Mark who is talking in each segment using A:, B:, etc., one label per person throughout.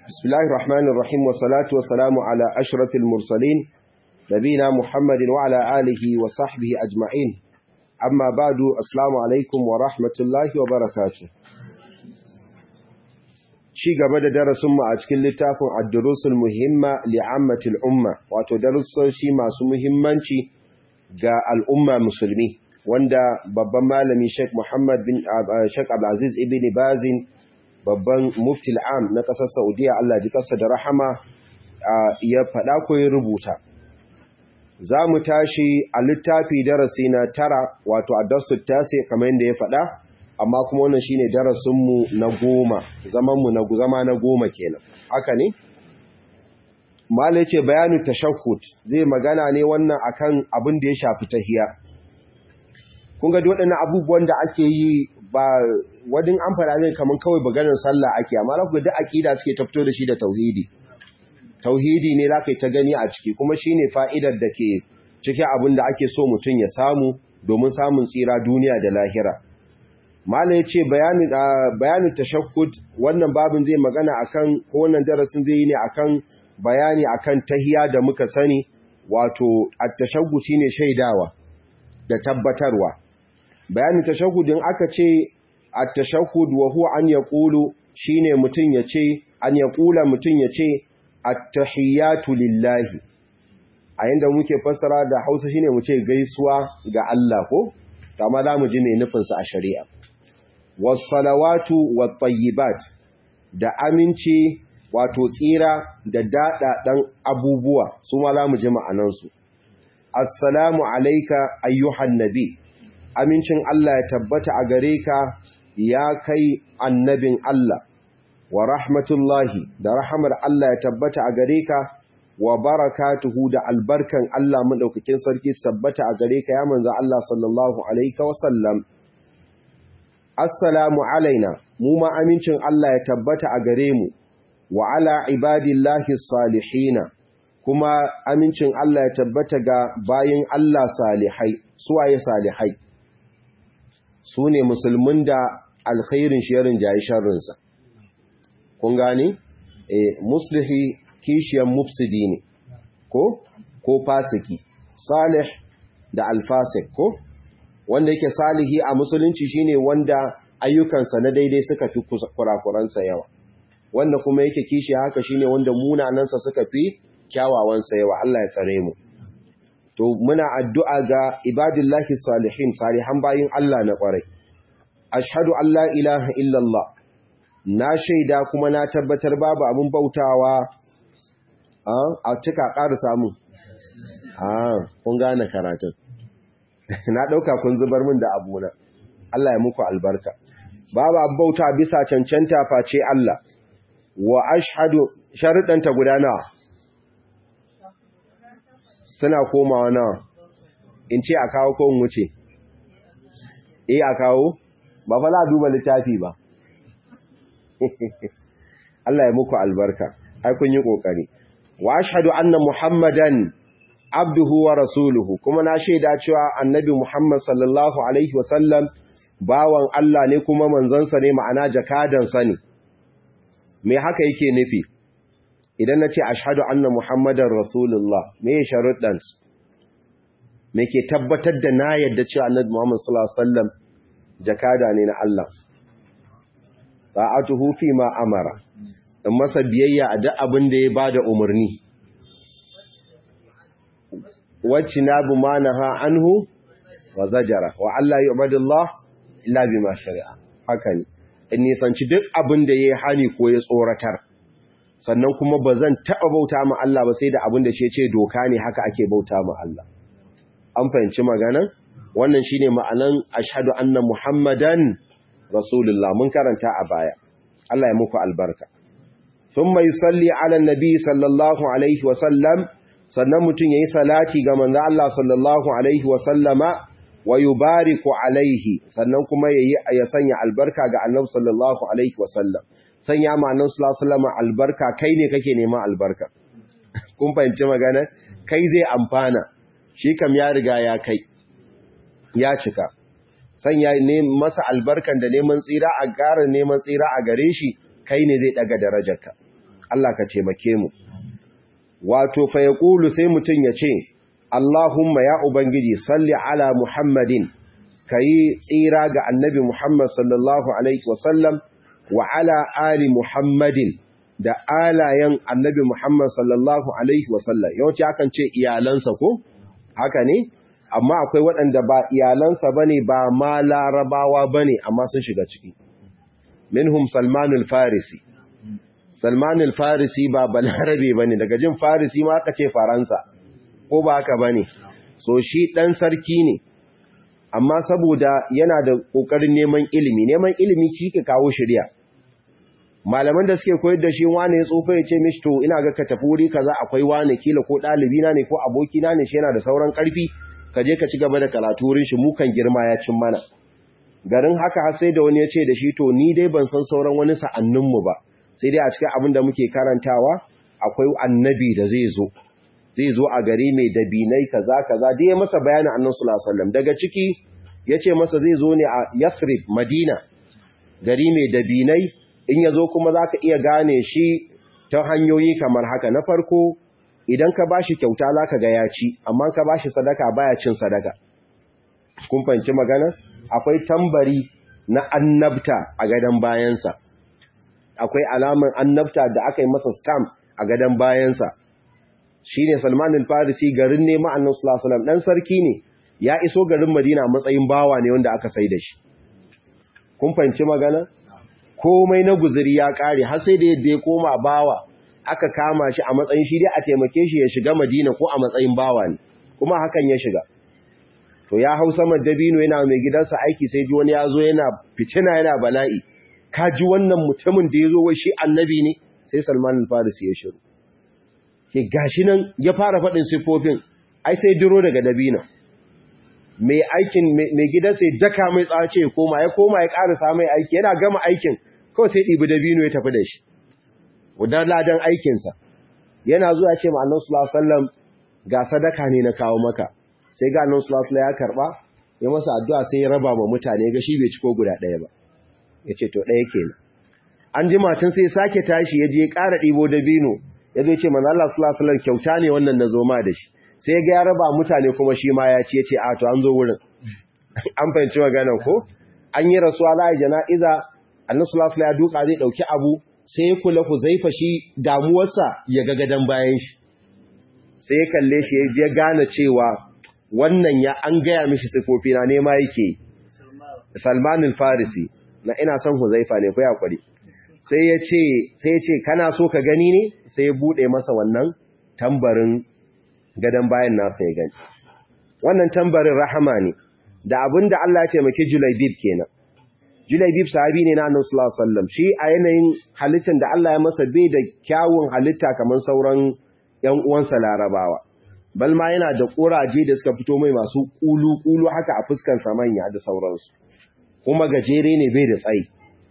A: بسم الله الرحمن الرحيم والصلاة والسلام على أشرف المرسلين نبينا محمد وعلى آله وصحبه أجمعين أما بعد السلام عليكم ورحمة الله وبركاته Ci gaba da darasinmu a cikin littafin Ad-Durusul Muhimma li'ammatil Umma, wato darussoshi masu muhimmanci ga al'umma musulmi, wanda babban malami Sheikh Muhammad bin Sheikh Abdulaziz ibn Bazin babban mufti al'am na ƙasar Saudiya Allah ji ƙasa da rahama ya faɗa ko ya rubuta. Za mu tashi a littafi darasi na tara wato a darsu tasi kamar yadda ya faɗa, amma kuma wannan shi ne darasinmu na goma, zamanmu na zama na goma kenan. Haka ne? Mala ce bayanu tashahhud zai magana ne wannan akan abin da ya shafi tahiya. Kun ga waɗannan abubuwan da ake yi ba wadin an fara ne kamar kawai baganin sallah ake amma za ku duk aqida suke tafto da shi da tauhidi tauhidi ne za ka ta gani a ciki kuma shine fa'idar da ke cikin abin da ake so mutum ya samu domin samun tsira duniya da lahira mala ya ce bayanin tashakkud wannan babin zai magana akan ko wannan darasin zai yi ne akan bayani akan tahiya da muka sani wato at-tashahhud shine shaidawa da tabbatarwa bayanin tashahudin aka ce at-tashahhud wa huwa an yaqulu shine mutun yace an yaqula mutun yace at-tahiyatu lillahi a yanda muke fassara da Hausa shine mu ce gaisuwa ga Allah ko amma za mu ji me nufin sa a shari'a was-salawatu wat-tayyibat da aminci wato tsira da dadadan abubuwa su ma za mu ji ma'anan su assalamu alayka ayyuhan nabi amincin Allah ya tabbata a gare ka ya kai annabin Allah wa rahmatullahi da rahamar Allah ya tabbata a gare ka wa barakatuhu da albarkan Allah madaukakin sarki tabbata a gare ka ya manzo Allah sallallahu alaihi wa sallam assalamu alaina mu ma amincin Allah ya tabbata a gare mu wa ala ibadillahi salihina kuma amincin Allah ya tabbata ga bayin Allah salihai suwaye salihai su ne musulmin da alkhairin shirin jayi sharrinsa. Kun gani? E, muslihi kishiyan mufsidi ne, ko? Ko fasiki, salih da alfasik, ko? Wanda yake salihi a musulunci shine wanda ayyukansa na daidai suka fi kurakuransa yawa. Wanda kuma yake kishi haka shine wanda munanansa suka fi kyawawansa yawa, Allah ya tsare mu. to muna addu'a ga ibadillahi salihin salihan bayin Allah na ƙwarai. Ashhadu an la ilaha illallah, na shaida kuma na tabbatar babu abin bautawa a cika ƙara samu. kun gane karatun. Na ɗauka kun zubar min da abuna. Allah ya muku albarka. Babu abin bauta bisa cancanta face Allah, wa ashhadu sharuɗanta gudanawa. suna komawa nawa in ce a kawo ko wuce eh a kawo ba fa za a duba littafi ba Allah ya muku albarka ai kun yi kokari wa ashhadu anna muhammadan abduhu wa rasuluhu kuma na shaida cewa annabi muhammad sallallahu alaihi wasallam bawan Allah ne kuma manzansa ne ma'ana jakadansa ne me haka yake nufi idan na ce ashadu anna muhammadar rasulullah me ya sharuɗansu me ke tabbatar da na yadda cewa annabi muhammad sallallahu alaihi wasallam jakada ne na Allah ta'atuhu fi ma amara in masa biyayya a duk abin da ya bada umarni wacce na bu manaha anhu wa zajara wa Allah yu'badullah illa bima shari'a haka ne in nisanci duk abin da ya hani ko ya tsoratar sannan kuma ba zan taɓa bauta ma Allah ba sai da abin da shi ce doka ne haka ake bauta ma Allah. An fahimci maganan? Wannan shi ne ma'anan ashadu anna Muhammadan Rasulullah mun karanta a baya. Allah ya muku albarka. Sun mai salli ala nabi sallallahu Alaihi wasallam, sannan mutum ya yi salati ga manzan Allah sallallahu Alaihi wasallama wa yi bariku alaihi, sannan kuma ya sanya albarka ga annabi sallallahu Alaihi wasallam. sanya ma'anin sulasulama albarka kai ne kake neman albarka kun fahimci magana kai zai amfana shi kam ya riga ya kai ya cika sanya ne masa albarkan da neman tsira a ƙara neman tsira a gare shi kai ne zai daga darajarka Allah ka taimake mu wato fa yaqulu sai mutun ya ce Allahumma ya ubangiji salli ala Muhammadin kayi tsira ga annabi Muhammad sallallahu alaihi wasallam wa ala ali Muhammadin da alayen annabi Muhammad sallallahu alaihi wasallam yawanci akan ce iyalansa ko haka ne amma akwai waɗanda ba iyalansa bane ba ma larabawa bane amma sun shiga ciki minhum salmanul farisi salmanul farisi ba balarabe bane daga jin farisi ma aka ce faransa ko ba haka bane so shi dan sarki ne amma saboda yana da kokarin neman ilimi neman ilimi shi ke kawo shari'a malaman da suke koyar da shi wane ya tsofa ya ce mishi to ina ga ka tafi wuri kaza akwai wane kila ko ɗalibi na ne ko aboki na ne shi yana da sauran ƙarfi ka je ka ci gaba da karatu wurin shi mu kan girma ya cin mana garin haka har sai da wani ya ce da shi to ni dai ban san sauran wani sa'annin mu ba sai dai a cikin abin da muke karantawa akwai annabi da zai zo zai zo a gari mai dabinai kaza kaza dai masa bayanin annabi sallallahu alaihi wasallam daga ciki yace masa zai zo ne a Yathrib Madina gari mai dabinai in ya zo kuma za ka iya gane shi ta hanyoyi kamar haka na farko idan ka ba shi kyauta za ka ga ya ci amma ka ba shi sadaka baya cin sadaka kun fanci magana akwai tambari na annabta a gadon bayansa akwai alaman annabta da aka yi masa stamp a gadon bayansa shi ne salmanin farisi garin ne ma'annan sulasulam ɗan sarki ne ya iso garin madina matsayin bawa ne wanda aka sai da shi kun fanci magana komai na guzuri ya kare har sai da yadda ya koma bawa aka kama shi a matsayin shi dai a taimake shi ya shiga Madina ko a matsayin bawa ne kuma hakan ya shiga to ya hau saman dabino yana mai gidansa aiki sai ji wani ya zo yana fitina yana bala'i ka ji wannan mutumin da ya zo wai shi annabi ne sai Salman al-Farisi ya shiru ke gashi nan ya fara faɗin sifofin ai sai diro daga dabino mai aikin mai gidansa ya daka mai tsace ya koma ya koma ya ƙarasa mai aiki yana gama aikin kawai sai ɗibi dabino ya tafi da shi wadda ladan aikinsa yana zuwa ce ma annan sulasallam ga sadaka ne na kawo maka sai ga annan sulasallam ya karɓa ya masa addu'a sai ya raba ma mutane ga shi bai ciko guda ɗaya ba ya ce to ɗaya kenan an ji matan sai sake tashi ya je ya ƙara ɗibo dabino ya zo ce manzo Allah sulasallam kyauta ne wannan na zo ma da shi sai ga ya raba mutane kuma shi ma ya ce ya ce a to an zo wurin an fahimci maganar ko an yi rasuwa za a jana'iza annabi sallallahu ya duka zai dauki abu sai ya kula ku zaifa shi damuwarsa ya ga gadan bayan shi sai ya kalle shi ya gane cewa wannan ya an gaya mishi sifofi na nema yake Salman al-Farisi na ina son Huzaifa ne ko ya kwari sai ya ce sai ya ce kana so ka gani ne sai ya bude masa wannan tambarin gadan bayan nasa ya gani wannan tambarin rahama ne da abinda Allah ya taimaki Julaibib kenan Julaibib sahabi ne na Annabi sallallahu alaihi wasallam shi a yanayin halittar da Allah ya masa bai da kyawun halitta kamar sauran ƴan uwansa Larabawa bal ma yana da kuraje da suka fito mai masu kulu kulu haka a fuskar sa manya da sauransu kuma gajere ne bai da tsayi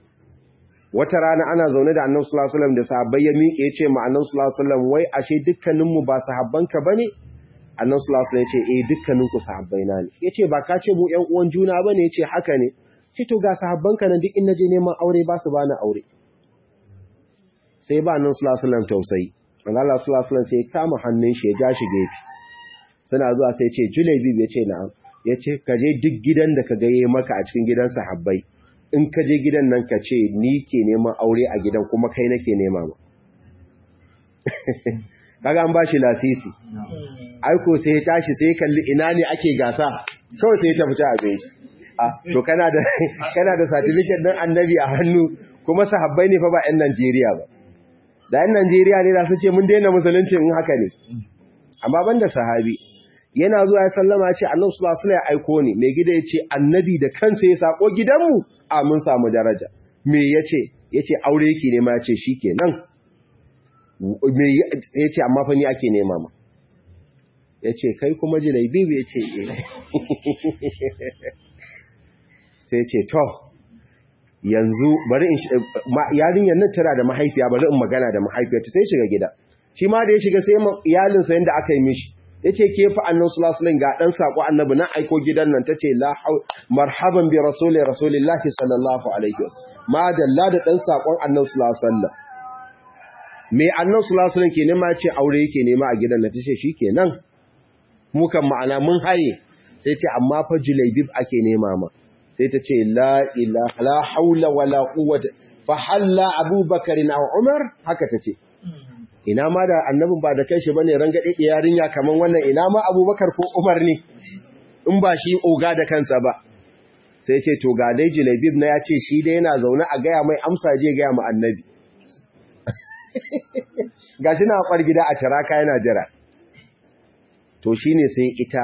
A: wata rana ana zaune da Annabi sallallahu alaihi wasallam da sahabbai ya miƙe ya ce ma Annabi sallallahu alaihi wasallam wai ashe dukkanin mu ba sahabbanka bane Annabi sallallahu alaihi wasallam ya ce eh dukkanin ku sahabbaina ne yace ba ka ce mu ƴan uwan juna bane yace haka ne ce to ga sahabbanka nan duk in naje neman aure ba su bani aure sai ba nan sallallahu alaihi wasallam tausayi manzo Allah sallallahu alaihi wasallam sai kama hannun shi ya ja shi gefe suna zuwa sai ce Julaybi ya ce na'am yace ka je duk gidan da ka ga yayi maka a cikin gidan sahabbai in ka je gidan nan ka ce ni ke neman aure a gidan kuma kai nake nema ma kaga an bashi lasisi aiko sai ya tashi sai kalli ina ne ake gasa kawai sai ya tafi ta abin shi to kana da kana da certificate din annabi a hannu kuma sahabbai ne fa ba ƴan Najeriya ba da ƴan Najeriya ne da su ce mun daina musulunci in haka ne amma banda sahabi yana zuwa ya sallama ce Annabi sallallahu alaihi wasallam ya aiko ni mai gida yace annabi da kansa ya sako gidanmu a mun samu daraja me yace yace aure yake ne ma yace shikenan me yace amma fa ni ake nema ma yace kai kuma jilaibi yace eh sai ce to yanzu bari in yarinyar nan tana da mahaifiya bari in magana da mahaifiyarta sai shiga gida shi ma da ya shiga sai iyalinsa yanda aka yi mishi yace ke fa annabi sallallahu alaihi ga dan sako annabi na aiko gidan nan tace la marhaban bi rasuli rasulillahi sallallahu alaihi wasallam ma dalla da dan sakon annabi sallallahu alaihi wasallam me annan sulasulan ke nema ce aure yake nema a gidan na tace shi ke nan mukan ma'ana mun haye sai ce amma fa julaibib ake nema ma sai ta ce la ilaha la haula wala quwwata fa halla abubakar na umar haka tace ina ma da annabin ba da kai shi bane rangade yarinya kaman wannan ina ma abubakar ko umar ne in ba shi oga da kansa ba sai ce to ga dai julaibib na ya ce shi dai yana zaune a gaya mai amsa je gaya ma annabi ga shi na kwar gida a taraka yana jira to shi ne sai ita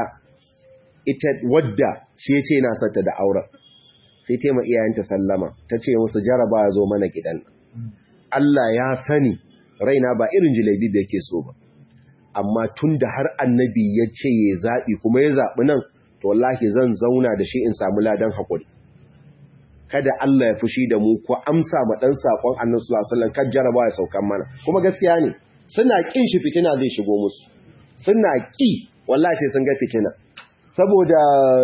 A: ita wadda shi ce yana sata da auren sai ta ma iyayenta sallama ta ce musu jaraba ya zo mana gidan Allah ya sani raina ba irin julaibib da yake so ba amma tun da har annabi ya ce ya zaɓi kuma ya zaɓi nan to wallahi zan zauna da shi in samu ladan haƙuri kada Allah ya fushi da mu ko amsa ma dan sakon Annabi sallallahu alaihi wasallam kan jaraba ya saukan mana kuma gaskiya ne suna kin shi fitina zai shigo musu suna ki wallahi sai sun ga fitina saboda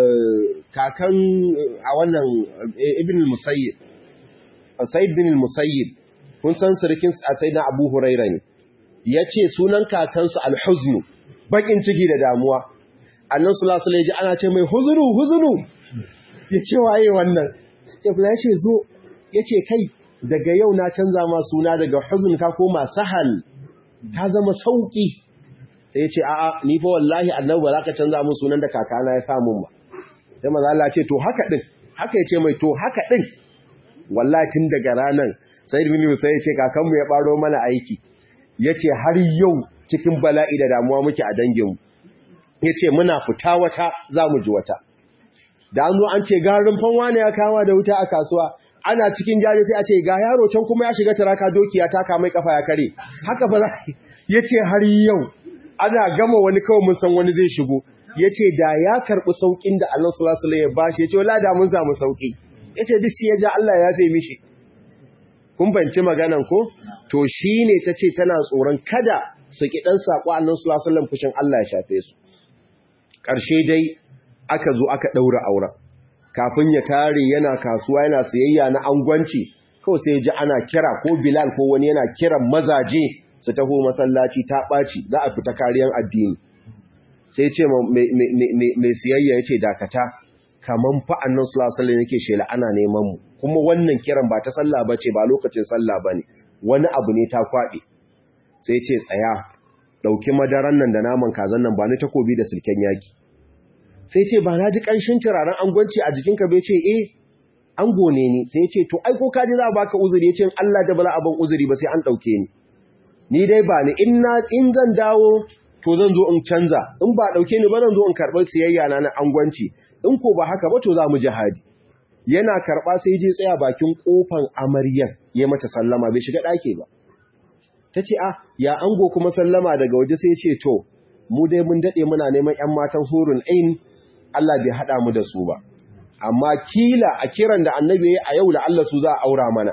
A: kakan a wannan ibn al-musayyib sayyid bin al-musayyib kun san sirkin sayyidina Abu Huraira ne yace sunan kakansu al-huzn bakin ciki da damuwa Annabi sallallahu alaihi wasallam ana ce mai huzuru huzuru yace waye wannan Jabla ya ce zo ya ce kai daga yau na canza ma suna daga huzun ka koma sahal ka zama sauki sai ya ce a'a ni fa wallahi annabi ba za ka canza mun sunan da kakana ya samun ba sai maza Allah ce to haka din haka ya ce mai to haka din wallahi tun daga ranan sai ibn sai ya ce kakanmu ya baro mana aiki ya ce har yau cikin bala'i da damuwa muke a danginmu ya ce muna fita wata za mu ji wata da an zo an ce garin fanwa ne ya kama da wuta a kasuwa ana cikin jaje sai a ce ga yaro can kuma ya shiga taraka dokiya ta kama kafa ya kare haka ba za ya ce har yau ana gama wani kawai mun san wani zai shigo ya ce da ya karɓi sauƙin da Allah sallallahu alaihi ya bashi ya ce wala da mun samu sauƙi ya ce duk shi ya ja Allah ya fe mishi kun banci maganan ko to shine ta ce tana tsoron kada su ki dan sako Allah sallallahu alaihi wasallam fushin Allah ya shafe su ƙarshe dai aka zo aka ɗaura auren kafin ya tare yana kasuwa yana sayayya na angwanci kawai sai ji ana kira ko bilal ko wani yana kiran mazaje su taho masallaci ta ɓaci za a fita kariyan addini sai ce mai siyayya ya ce dakata kaman fa'an nan sulasala yake shela ana neman mu kuma wannan kiran ba ta sallah ba ce ba lokacin sallah ba ne wani abu ne ta kwaɗe sai ce tsaya ɗauki madaran nan da naman kazan nan ba ni takobi da silken yaki sai ce ba na ji ƙanshin turaren angwanci a jikinka bai ce eh an gone ni sai ce to ai ko ka ji za a baka uzuri ya ce Allah da bala abin uzuri ba sai an ɗauke ni ni dai ba ni in na in zan dawo to zan zo in canza in ba ɗauke ni ba zan zo in karɓar siyayya na na angwanci in ko ba haka ba to za mu jihadi yana karɓa sai je tsaya bakin ƙofan amaryan ya mata sallama bai shiga ɗaki ba ta ce ah ya ango kuma sallama daga waje sai ce to mu dai mun daɗe muna neman 'yan matan hurun ain Allah bai haɗa mu da su ba, amma kila a kiran da annabi a yau da Allah su za a aura mana.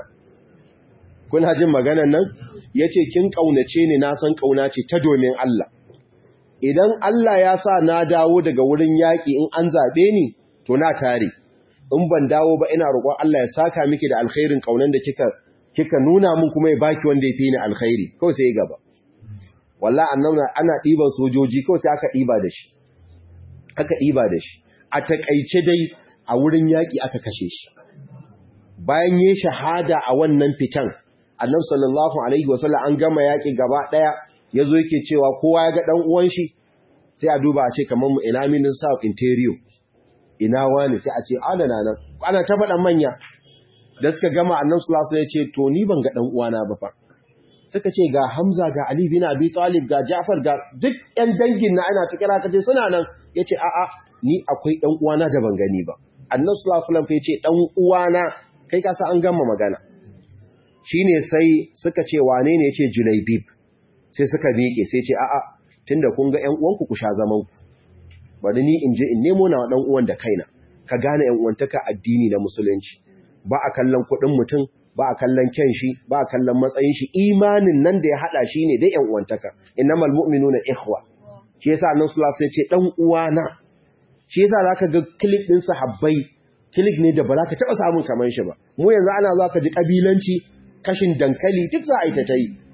A: Kuna jin maganan nan? Ya ce, Kin ƙaunace ni na san ƙauna ce ta domin Allah. Idan Allah ya sa na dawo daga wurin yaƙi in an zaɓe ni, to na tare. In ban dawo ba ina roƙon Allah ya saka miki da alkhairin ƙaunan da kika kika nuna min kuma ya baki wanda ya fi ni alkhairi. Kawai sai gaba. Wallahi annabi ana ɗiban sojoji kawai sai aka ɗiba da shi. aka ɗiba da shi a taƙaice dai a wurin yaƙi aka kashe shi bayan yi shahada a wannan fitan annab sallallahu alaihi wasallam an gama yaƙi gaba ɗaya ya zo yake cewa kowa ya ga ɗan uwan shi sai a duba a ce kamar mu ina minin south interior ina wani sai a ce adana nan ana ta faɗan manya da suka gama annab sallallahu alaihi ya ce to ni ban ga ɗan uwana ba fa suka ce ga Hamza ga Ali bin Abi Talib ga Ja'far ga duk ƴan dangin na ana ta kira kace suna nan yace a'a ni akwai ɗan uwana da ban gani ba Annabi sallallahu alaihi wasallam yace ɗan uwana kai ka an gama magana shine sai suka ce wane ne yace Julaibib sai suka miƙe sai ce a'a tunda kun ga ƴan uwanku ku sha zaman ku bari ni in je in nemo na ɗan uwan da kaina ka gane ƴan uwantaka addini na musulunci ba a kallon kuɗin mutum ba a kallon kyan shi ba a kallon matsayin shi imanin nan da ya hada shi ne da ƴan uwantaka innamal mu'minuna ikhwa shi yasa annabi sallallahu alaihi wasallam ya ce dan uwana shi yasa zaka ga click din sahabbai click ne da ba za ka taba samun kaman shi ba mu yanzu ana za ka ji kabilanci kashin dankali duk za a yi ta tai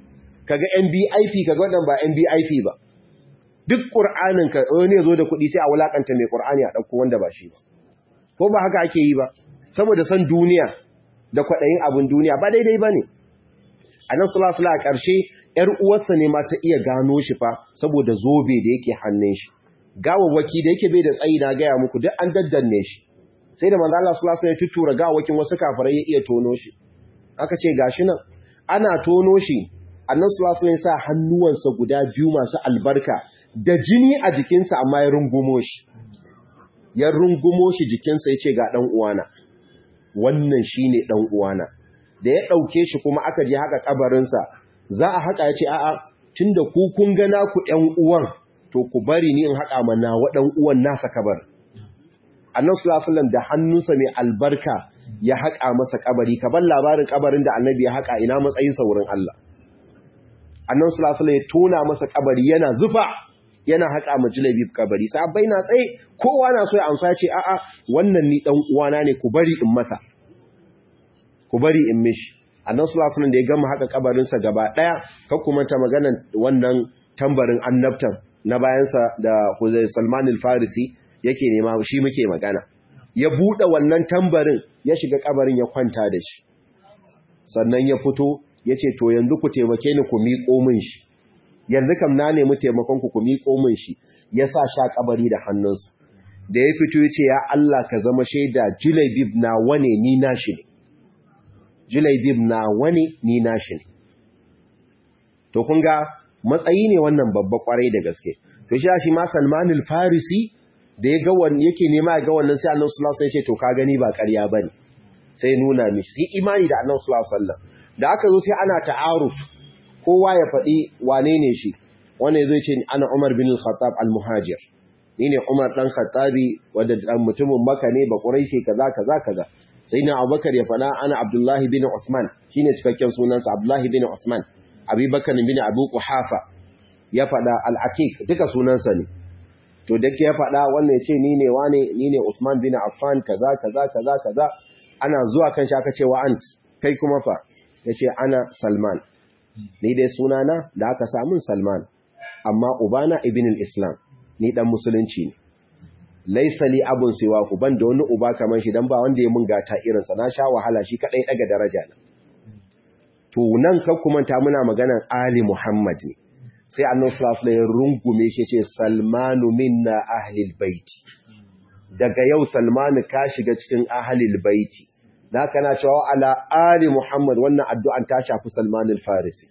A: kaga NBIP kaga wadan ba NBIP ba duk Qur'anin ka wani yazo da kuɗi sai a wulakanta mai Qur'ani a dauko wanda ba shi ba ko ba haka ake yi ba saboda san duniya da kwadayin abun duniya ba daidai bane annabi sallallahu alaihi wasallam a ƙarshe ‘yar uwarsa ne ma ta iya gano shi fa saboda zobe da yake hannun shi. Gawawwaki da yake bai da tsayi na gaya muku duk an daddanne shi. Sai da manzo Allah sallallahu alaihi wasallam ya tuttura gawawakin wasu kafirai ya iya tono shi. Aka ce gashi nan ana tono shi Annabi sallallahu alaihi wasallam ya sa hannuwansa guda biyu masu albarka da jini a jikinsa amma ya rungumo shi. Ya rungumo shi jikinsa ya ce ga dan uwana. Wannan shine dan uwana. Da ya dauke shi kuma aka je haka kabarinsa za a haƙa ya ce a'a tun da ku kun gana ku ‘yan uwan to ku bari ni in haƙa mana waɗan uwan nasa kabar. Annan sulafulan da hannunsa mai albarka ya haƙa masa kabari, ka bar labarin kabarin da annabi ya haƙa ina matsayinsa wurin Allah. Annan sulafulan ya tona masa kabari yana zufa yana haƙa ma jilabi kabari, sabai na tsaye kowa na so ya amsa ce a'a wannan ni ɗan uwana ne ku bari in masa. Ku bari in mishi. annan sulasunan da ya gama haka kabarinsa gaba ɗaya kakkumanta maganan wannan tambarin annabtan na bayansa da huzai salman farisi yake nema shi muke magana ya buɗe wannan tambarin ya shiga kabarin ya kwanta da shi sannan ya fito ya ce to yanzu ku taimake ni ku miƙo min shi yanzu kam na nemi taimakon ku ku miƙo min shi ya sa sha kabari da hannunsa da ya fito ya ce ya Allah ka zama shaida jilabib na wane ni nashi ne Julaibib na wani ni nashi ne. To kun ga matsayi ne wannan babba kwarai da gaske. To shi shi ma Salmanul Farisi da ya ga wannan yake nema ga wannan sai Annabi sallallahu alaihi wasallam ya ce to ka gani ba ƙarya bane. Sai nuna mishi sai imani da Annabi sallallahu alaihi wasallam. Da aka zo sai ana ta'aruf kowa ya faɗi wane ne shi. Wanda zai ce ana Umar bin Al-Khattab Al-Muhajir. Ni ne Umar dan Khattabi wanda dan mutumin Makka ne ba Quraishi kaza kaza kaza. sai na abubakar ya fada ana abdullahi bin Uthman shine cikakken sunansa abdullahi bin Uthman abubakar bin abu kuhafa ya fada al-aqiq duka sunansa ne to da ya fada wannan yace ni ne wane ni ne Uthman bin Affan kaza kaza kaza kaza ana zuwa kan shi aka ce wa ant kai kuma fa yace ana Salman ni dai sunana da aka samun Salman amma ubana ibn al-Islam ni dan musulunci ne laisa li abun siwa ku ban da wani uba kaman shi dan ba wanda ya mun gata irin sa na sha wahala shi kadai daga daraja na to nan kan kuma ta muna maganan ali muhammad ne sai annabi sallallahu alaihi wasallam rungume shi ce salmanu minna ahlil baiti daga yau salmanu ka shiga cikin ahlil baiti da kana cewa ala ali muhammad wannan addu'an ta shafi salmanul farisi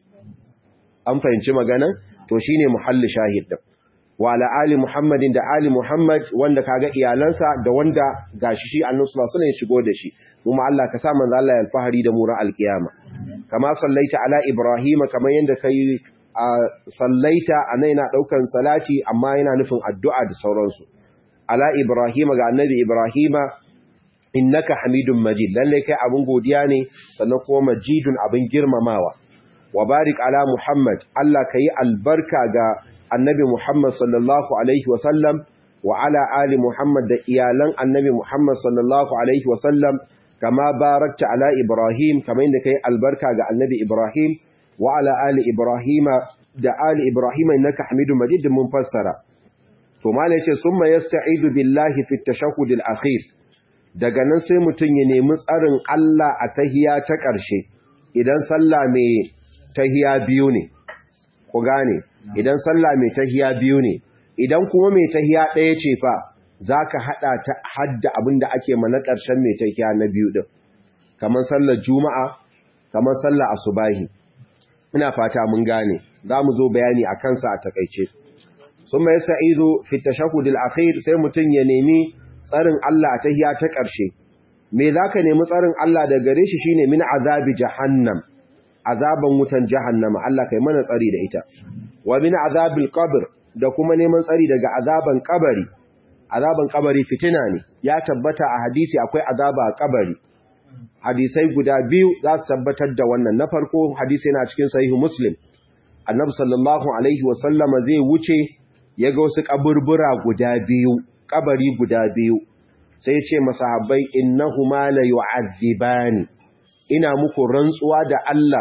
A: an fahimci maganan to shine muhalli shahid din wa ala ali muhammadin da ali muhammad wanda kaga iyalansa da wanda gashi shi annabi sallallahu alaihi shigo da shi kuma Allah ka sa manzo Allah ya alfahari da mu ra alkiyama kama sallaita ala ibrahima kamar yanda kai a sallaita anan yana daukan salati amma yana nufin addu'a da sauransu ala ibrahima ga annabi ibrahima innaka hamidun majid lalle kai abun godiya ne sannan kuma majidun abin girmamawa wa barik ala muhammad Allah kai albarka ga annabi Muhammad sallallahu Alaihi wasallam wa ala ali Muhammad da iyalan annabi Muhammad sallallahu Alaihi wasallam kama barakta ala Ibrahim kamar yadda kai albarka ga annabi Ibrahim wa ala ali Ibrahim da ali Ibrahim innaka Hamidu Majid mun fassara to malai yace summa yasta'idu billahi fi at-tashahhud al-akhir daga nan sai mutun ya nemi tsarin Allah a tahiya ta ƙarshe idan sallah mai tahiya biyu ne ku gane idan sallah mai tahiya biyu ne idan kuma mai tahiya ɗaya ce fa za ka haɗa ta hadda abin da ake mana ƙarshen mai tahiya na biyu ɗin kamar sallar juma'a kamar sallar asubahi ina fata mun gane za mu zo bayani a kansa a takaice sun mai sa'izo fita shahudul akhir sai mutum ya nemi tsarin Allah a tahiya ta ƙarshe me za ka nemi tsarin Allah da gare shi shine min azabi jahannam azaban wutan jahannama Allah kai mana tsari da ita wa min azabil qabr da kuma neman tsari daga azaban kabari azaban kabari fitina ne ya tabbata a hadisi akwai azaba a kabari hadisai guda biyu za su tabbatar da wannan na farko hadisi yana cikin sahihu muslim annabi sallallahu alaihi wa sallama zai wuce ya ga wasu kaburbura guda biyu kabari guda biyu sai ya ce masahabbai innahuma la yu'adhibani ina muku rantsuwa da Allah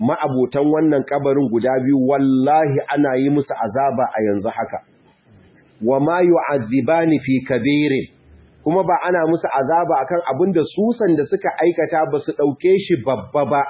A: ma'abotan wannan kabarin guda biyu wallahi ana yi musu azaba a yanzu haka wa ma yu'adhibani fi kabirin kuma ba ana musu azaba akan abin da susan da suka aikata ba su dauke shi babba ba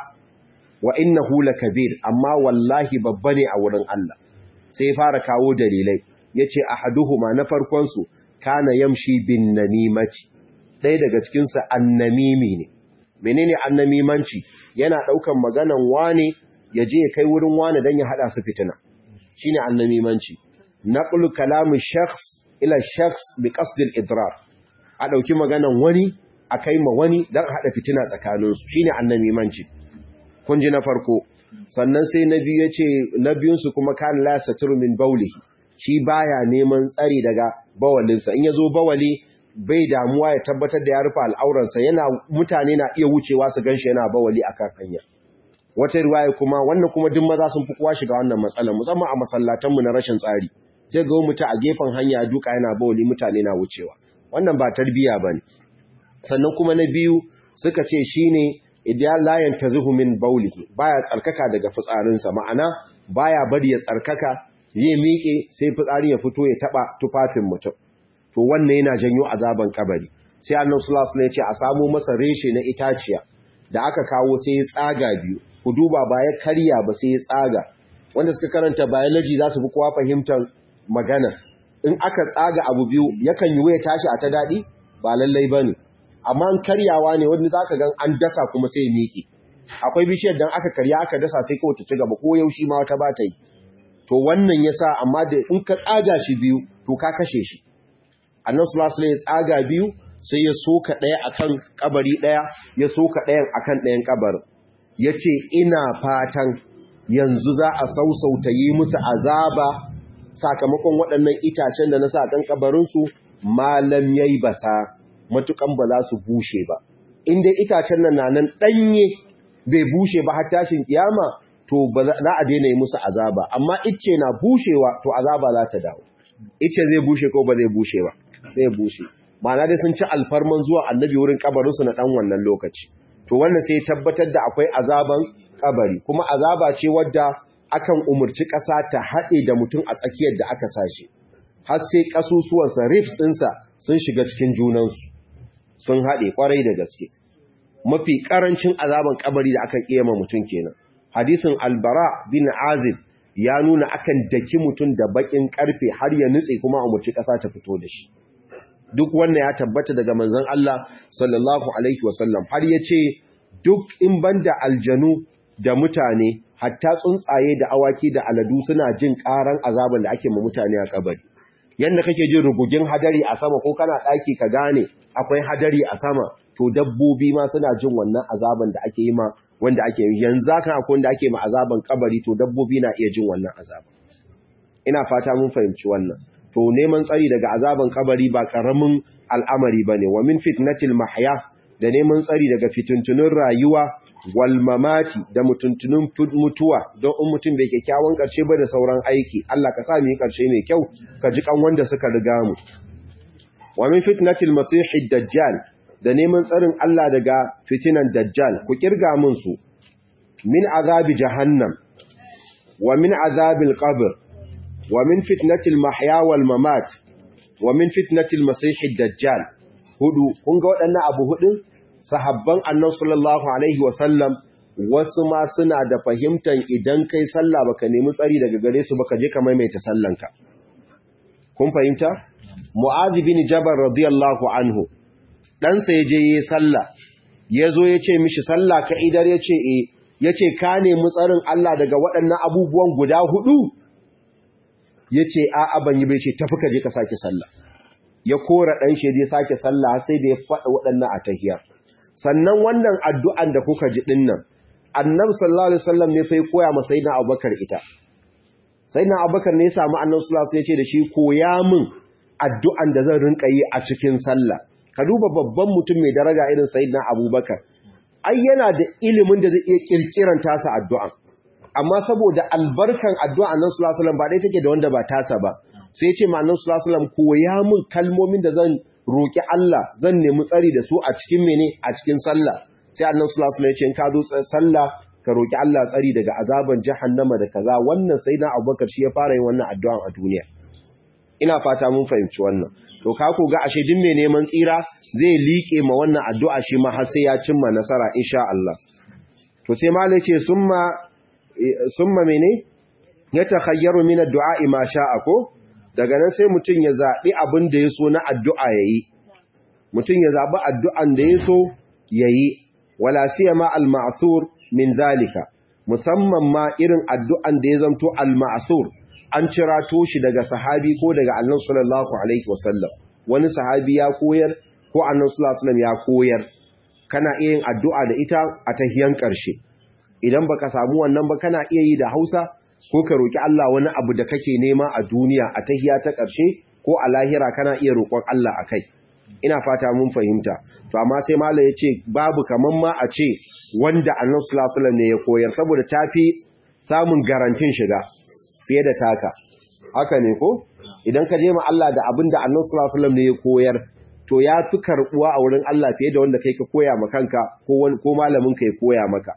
A: wa innahu lakabir amma wallahi babba ne a wurin Allah sai fara kawo dalilai yace ahaduhuma na farkon su kana yamshi bin namimati ɗaya daga cikin su annamimi ne menene annamimanci yana daukan maganan wane ya je ya kai wurin wane dan ya hada su fitina shine annamimanci naqlu kalamu shakhs ila shakhs bi qasd al-idrar a dauki maganan wani a kai ma wani dan hada fitina tsakaninsu shine annamimanci kun ji na farko sannan sai na biyu yace na biyun su kuma kan la satru min bawlihi shi baya neman tsari daga bawalinsa in yazo bawali bai damuwa ya tabbatar da ya rufe al'auransa yana mutane na iya wucewa su ganshi yana bawali akan hanya wata riwaya kuma wannan kuma duk maza sun fi kowa shiga wannan matsalar musamman a masallatanmu na rashin tsari sai ga mutu a gefen hanya duka yana bawali mutane na wucewa wannan ba tarbiya bane sannan kuma na biyu suka ce shine idan la yantazihu min bawlihi baya tsarkaka daga fitsarinsa ma'ana baya bari ya tsarkaka zai miƙe sai fitsarin ya fito ya taba tufafin mutum to wannan yana janyo azaban kabari sai Allah sallallahu alaihi wasallam ya ce a samu masa reshe na itaciya da aka kawo sai ya tsaga biyu ku duba ba ya karya ba sai ya tsaga wanda suka karanta biology za su fi kowa fahimtar magana in aka tsaga abu biyu yakan yi waya tashi a ta daɗi ba lallai ba ne amma an karyawa ne wanda za ka gan an dasa kuma sai miƙe akwai bishiyar dan aka karya aka dasa sai kawai ta ci gaba ko yaushi ma wata ba ta yi to wannan ya sa amma da in ka tsaga shi biyu to ka kashe shi annan sulasula ya tsaga biyu sai ya soka ɗaya akan kabari ɗaya ya soka ɗayan akan ɗayan kabarin ya ce ina fatan yanzu za a sausauta yi musu azaba sakamakon waɗannan itacen da na sa kan kabarinsu malam ya yi basa matukan ba za su bushe ba inda itacen nan na nan ɗanye bai bushe ba har tashin kiyama to ba za a daina yi musu azaba amma icce na bushewa to azaba za ta dawo icce zai bushe ko ba zai bushe ba zai bushe ma'ana dai sun ci alfarman zuwa annabi wurin kabarinsu na ɗan wannan lokaci to wannan sai tabbatar da akwai azaban kabari kuma azaba ce wadda akan umurci ƙasa ta haɗe da mutum a tsakiyar da aka sashi har sai ƙasusuwansa rifs ɗinsa sun shiga cikin junansu sun haɗe ƙwarai da gaske mafi ƙarancin azaban kabari da aka ƙema mutum kenan hadisin albara bin azib ya nuna akan daki mutum da baƙin ƙarfe har ya nutse kuma a umurci ƙasa ta fito da shi duk wannan ya tabbata daga manzon Allah sallallahu alaihi wasallam har yace duk in banda aljanu da mutane hatta tsuntsaye da awaki da aladu suna jin karan azaban da ake ma mutane a kabari yanda kake jin rugugin hadari a sama ko kana daki ka gane akwai hadari a sama to dabbobi ma suna jin wannan azaban da ake yi ma wanda ake yi yanzu kan akwai wanda ake ma azaban kabari to dabbobi na iya jin wannan azaban ina fata mun fahimci wannan to neman tsari daga azaban kabari ba karamin al'amari bane wa min fitnatil mahya da neman tsari daga fituntunun rayuwa wal mamati da mutuntunun mutuwa don in mutum bai kyakkyawan karshe ba da sauran aiki Allah ka sa mu yi karshe mai kyau ka ji kan wanda suka riga mu wa min fitnatil masihid dajjal da neman tsarin Allah daga fitinan dajjal ku kirga mun su min azabi jahannam wa min azabil qabr ومن فتنة المحيا والممات ومن فتنة المسيح الدجال hudu kun ga waɗannan abu hudun sahabban annabi sallallahu alaihi wasallam wasu ma suna da fahimtar idan kai sallah baka nemi tsari daga gare su baka je ka maimaita sallanka kun fahimta mu'adh bin jabal radiyallahu anhu dan sa yaje yayi sallah yazo yace mishi sallah ka idar yace eh yace ka nemi tsarin Allah daga waɗannan abubuwan guda hudu ya ce a'a ban yi bai ce tafi ka je ka sake sallah ya kora ɗan shi ya sake sallah sai da ya faɗa waɗannan a tahiyar sannan wannan addu'an da kuka ji ɗin nan annab sallallahu alaihi wasallam ne fa koya ma sayyidina abubakar ita sayyidina abubakar ne ya samu annab sallallahu alaihi ya ce da shi koya min addu'an da zan rinka yi a cikin sallah ka duba babban mutum mai daraja irin sayyidina abubakar ai yana da ilimin da zai iya kirkiran tasa addu'an amma saboda albarkan addu'a nan sulasulam ba ɗaya take da wanda ba tasa ba sai ce ma nan sulasulam koya min kalmomin da zan roƙi Allah zan nemi tsari da su a cikin mene a cikin sallah sai annan sulasulam ya ce ka zo sallah ka roki Allah tsari daga azaban jahannama da kaza wannan sai na Abubakar shi ya fara yin wannan addu'an a duniya ina fata mun fahimci wannan to ka ku ga ashe din mai neman tsira zai liƙe ma wannan addu'a shi ma har sai ya cimma nasara insha Allah to sai malai ce summa summa mene ya takhayyaru min addu'a ma sha'a ko daga nan sai mutun ya zabi abin da yaso na addu'a yayi mutun ya zabi addu'an da yaso yayi wala siyama al-ma'thur min zalika musamman ma irin addu'an da ya zanto al-ma'thur an cirato shi daga sahabi ko daga annabi sallallahu alaihi wasallam wani sahabi ya koyar ko annabi sallallahu alaihi wasallam ya koyar kana iya yin addu'a da ita a tahiyan ƙarshe idan baka samu wannan ba kana iya yi da Hausa ko ka roki Allah wani abu da kake nema a duniya a tahiya ta ƙarshe ko a lahira kana iya roƙon Allah akai ina fata mun fahimta to amma sai mallam yace babu kaman ma a ce wanda annabi sallallahu alaihi wasallam ne ya koyar saboda tafi samun garantin shiga fiye da taka haka ne ko idan ka je ma Allah da abin da annabi sallallahu alaihi wasallam ne ya koyar to ya fi karbuwa a wurin Allah fiye da wanda kai ka koya ma kanka ko ko malamin ka ya koya maka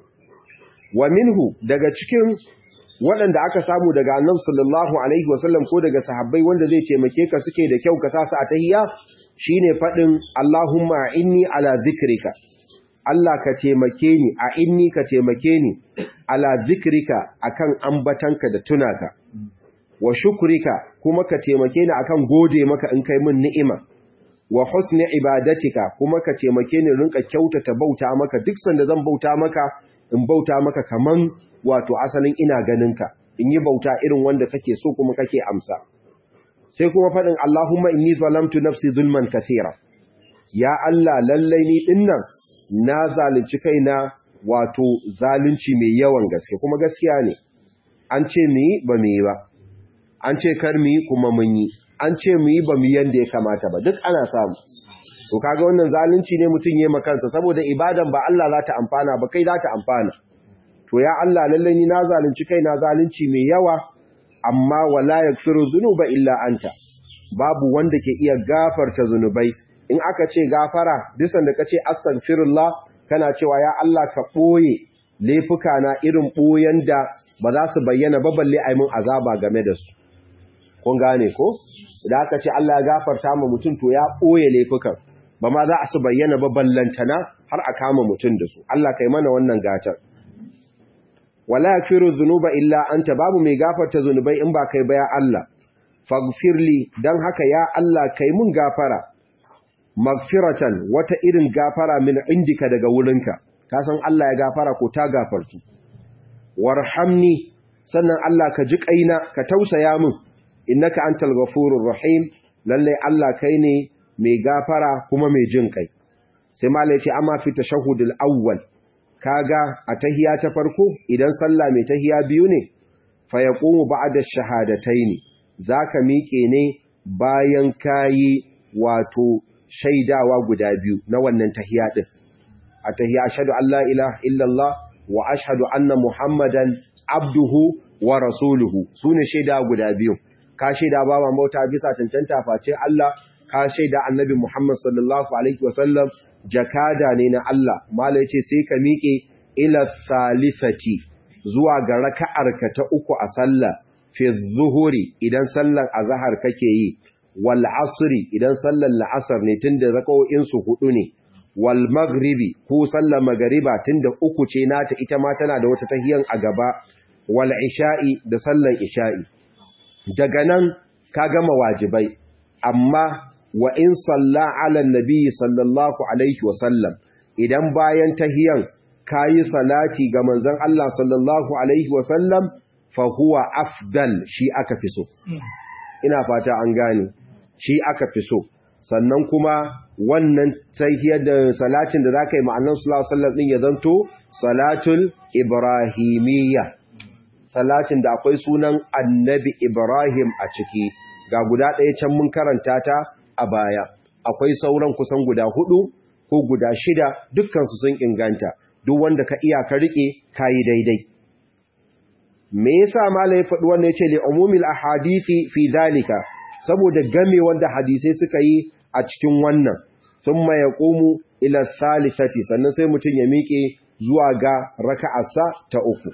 A: wa minhu daga cikin waɗanda aka samu daga annabi sallallahu alaihi wasallam ko daga sahabbai wanda zai taimake ka suke da kyau ka sa su a tahiyya shine fadin Allahumma inni ala zikrika Allah ka taimake ni a inni ka taimake ni ala zikrika akan ambatanka da tunaka wa shukrika kuma ka taimake ni akan gode maka in kai min ni'ima wa husni ibadatika kuma ka taimake ni rinka kyautata bauta maka duk sanda zan bauta maka in bauta maka kaman wato asalin ina ganinka in yi bauta irin wanda kake so kuma kake amsa sai kuma faɗin Allahumma inni zalamtu nafsi zulman kathira ya Allah lallai ni dinnan na zalunci kaina wato zalunci mai yawan gaske kuma gaskiya ne an ce mu yi ba mu yi ba an ce kar mu yi kuma mun yi an ce mu yi ba mu yanda ya kamata ba duk ana samu to kaga wannan zalunci ne mutum yayi makansa saboda ibadan ba Allah za ta amfana ba kai za ta amfana to ya Allah lalle ni na zalunci kai na zalunci mai yawa amma wala yaghfiru dhunuba illa anta babu wanda ke iya gafarta zunubai in aka ce gafara dusan da kace astaghfirullah kana cewa ya Allah ka boye laifuka na irin boyen da ba za su bayyana ba balle ai mun azaba game da su kun gane ko da aka ce Allah ya gafarta ma mutum to ya boye laifukan ba ma za a su bayyana ba ballantana har a kama mutum da su Allah kai mana wannan gatar wala yaghfiru dhunuba illa anta babu mai gafarta zunubai in ba kai ba ya Allah faghfirli dan haka ya Allah kai mun gafara magfiratan wata irin gafara min indika daga wurinka ka san Allah ya gafara ko ta gafartu warhamni sannan Allah ka ji kaina ka tausaya min innaka antal ghafurur rahim lalle Allah kai ne mai gafara kuma mai jin kai sai malai ya ce amma fi tashahhudul awwal kaga a tahiya ta farko idan sallah mai tahiya biyu ne fa yaqumu ba'da shahadataini zaka miƙe ne bayan kayi wato shaidawa guda biyu na wannan tahiya din a tahiya ashhadu an la ilaha illallah wa ashhadu anna muhammadan abduhu wa rasuluhu sune shaida guda biyu ka shaida ba ma mota bisa cancanta face Allah ka shaida annabi Muhammad sallallahu alaihi wasallam jakada ne na Allah mala yace sai ka miƙe ila salifati zuwa ga raka'arka ta uku a sallah fi zuhuri idan sallar azhar kake yi wal asri idan sallar la'asar ne tunda raka'o'in su hudu ne wal maghribi ko sallar magariba tunda uku ce nata ita ma tana da wata tahiyan a gaba wal isha'i da sallar isha'i daga nan ka gama wajibai amma wa in salla ala nabi sallallahu alaihi wasallam idan bayan tahiyan kayi salati ga manzon Allah sallallahu alaihi wasallam fa huwa afdal shi aka fi so ina fata an gane shi aka fi so sannan kuma wannan tahiyar da salatin da zaka yi ma'annan sallallahu alaihi wasallam din ya zanto salatul ibrahimiyya salatin da akwai sunan annabi ibrahim a ciki ga guda ɗaya can mun karanta ta a baya akwai sauran kusan guda hudu ko guda shida dukkansu sun inganta duk wanda ka iya ka rike kayi daidai me yasa malai ya faɗi wannan yace li umumil ahadisi fi dalika saboda game wanda hadisai suka yi a cikin wannan thumma yaqumu ila thalithati sannan sai mutun ya miƙe zuwa ga raka'arsa ta uku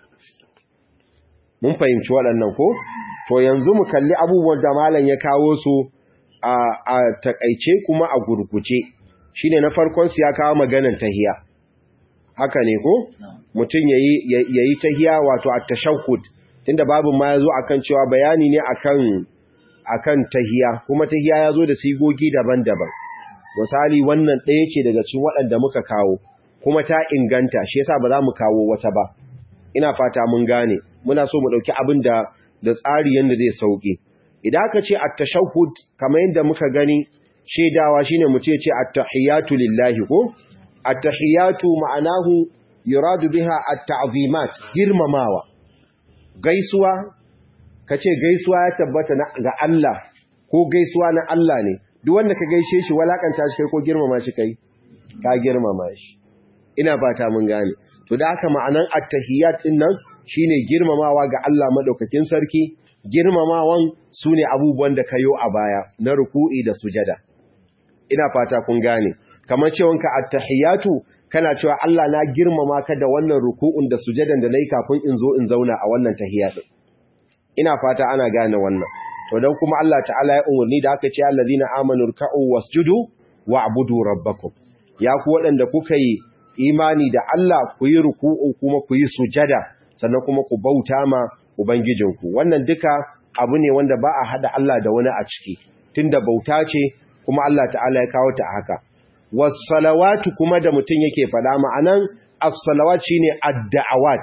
A: mun fahimci waɗannan ko to yanzu mu kalli abubuwan da malam ya kawo su a a takaice kuma a gurguce shine na farkon su ya kawo maganar tahiya haka ne ko mutum yayi yayi tahiya wato at-tashahhud tunda babu ma yazo akan cewa bayani ne akan akan tahiya kuma tahiya yazo da sigogi daban-daban misali wannan ɗaya ce daga cikin waɗanda muka kawo kuma ta inganta shi yasa ba za mu kawo wata ba ina fata mun gane muna so mu ɗauki abin da da tsari yanda zai sauke idan aka ce at-tashahhud kamar yadda muka gani shedawa shine mu ce ce at-tahiyatu lillahi ko at-tahiyatu ma'anahu yuradu biha at-ta'zimat girmamawa gaisuwa kace gaisuwa ya tabbata ga Allah ko gaisuwa na Allah ne duk wanda ka gaishe shi walakanta shi kai ko girmama shi kai ka girmama shi ina fata mun gane to da haka ma'anan at-tahiyat din nan shine girmamawa ga Allah madaukakin sarki girmamawan sune abubuwan da kayo a baya na ruku'i da sujada ina fata kun gane kamar cewanka at-tahiyatu kana cewa Allah na girmama ka da wannan ruku'un da sujadan da nayi kafin in zo in zauna a wannan tahiyya din ina fata ana gane wannan to dan kuma Allah ta'ala ya umurni da aka ce allazina amanu ruk'u wasjudu wa'budu rabbakum ya ku waɗanda kuka yi imani da Allah ku yi ruku'u kuma ku yi sujada sannan kuma ku bauta ma ubangijinku wannan duka abu ne wanda ba a hada Allah da wani a ciki tunda bauta ce kuma Allah ta'ala ya kawo ta haka was-salawatu kuma da mutum yake fada ma'anan as-salawat shine ad-da'awat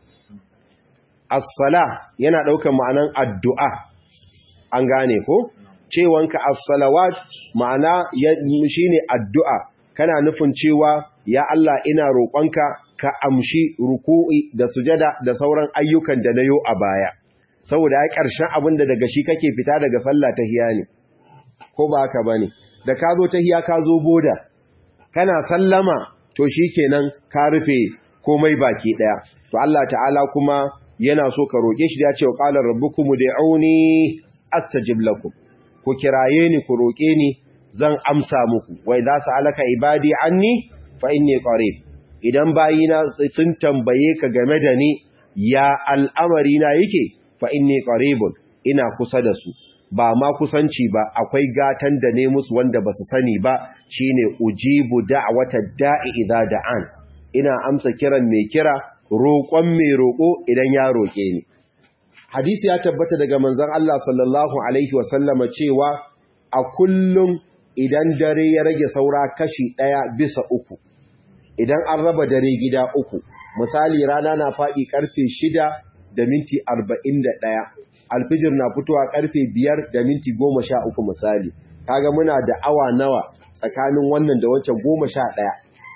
A: as-sala yana daukar ma'anan addu'a an gane ko cewanka as-salawat ma'ana shine addu'a kana nufin cewa ya Allah ina roƙonka ka amshi ruku'i da sujada da sauran ayyukan da nayo a baya saboda ya ƙarshen abin da daga shi kake fita daga sallah ta hiya ne ko ba haka bane da ka zo ta hiya ka zo boda kana sallama to shikenan ka rufe komai baki daya to Allah ta'ala kuma yana so ka roke shi da ya ce wa qala rabbukum ud'uni astajib lakum ku kiraye ni ku roke ni zan amsa muku wai za su alaka ibadi anni fa inni qarib idan bayina sun tambaye ka game da ni ya al'amari na yake fa inni qaribun ina kusa da su ba ma kusanci ba akwai gatan da ne musu wanda basu sani ba shine ujibu da'wata da'i idza da'an ina amsa kiran mai kira roƙon mai roƙo idan ya roƙe ni hadisi ya tabbata daga manzon Allah sallallahu alaihi wasallama cewa a kullum idan dare ya rage saura kashi ɗaya bisa uku idan an raba dare gida uku misali rana na faɗi ƙarfe shida da minti arba'in da ɗaya alfijir na fitowa ƙarfe biyar da minti goma sha uku misali kaga muna da awa nawa tsakanin wannan da wancan goma sha ɗaya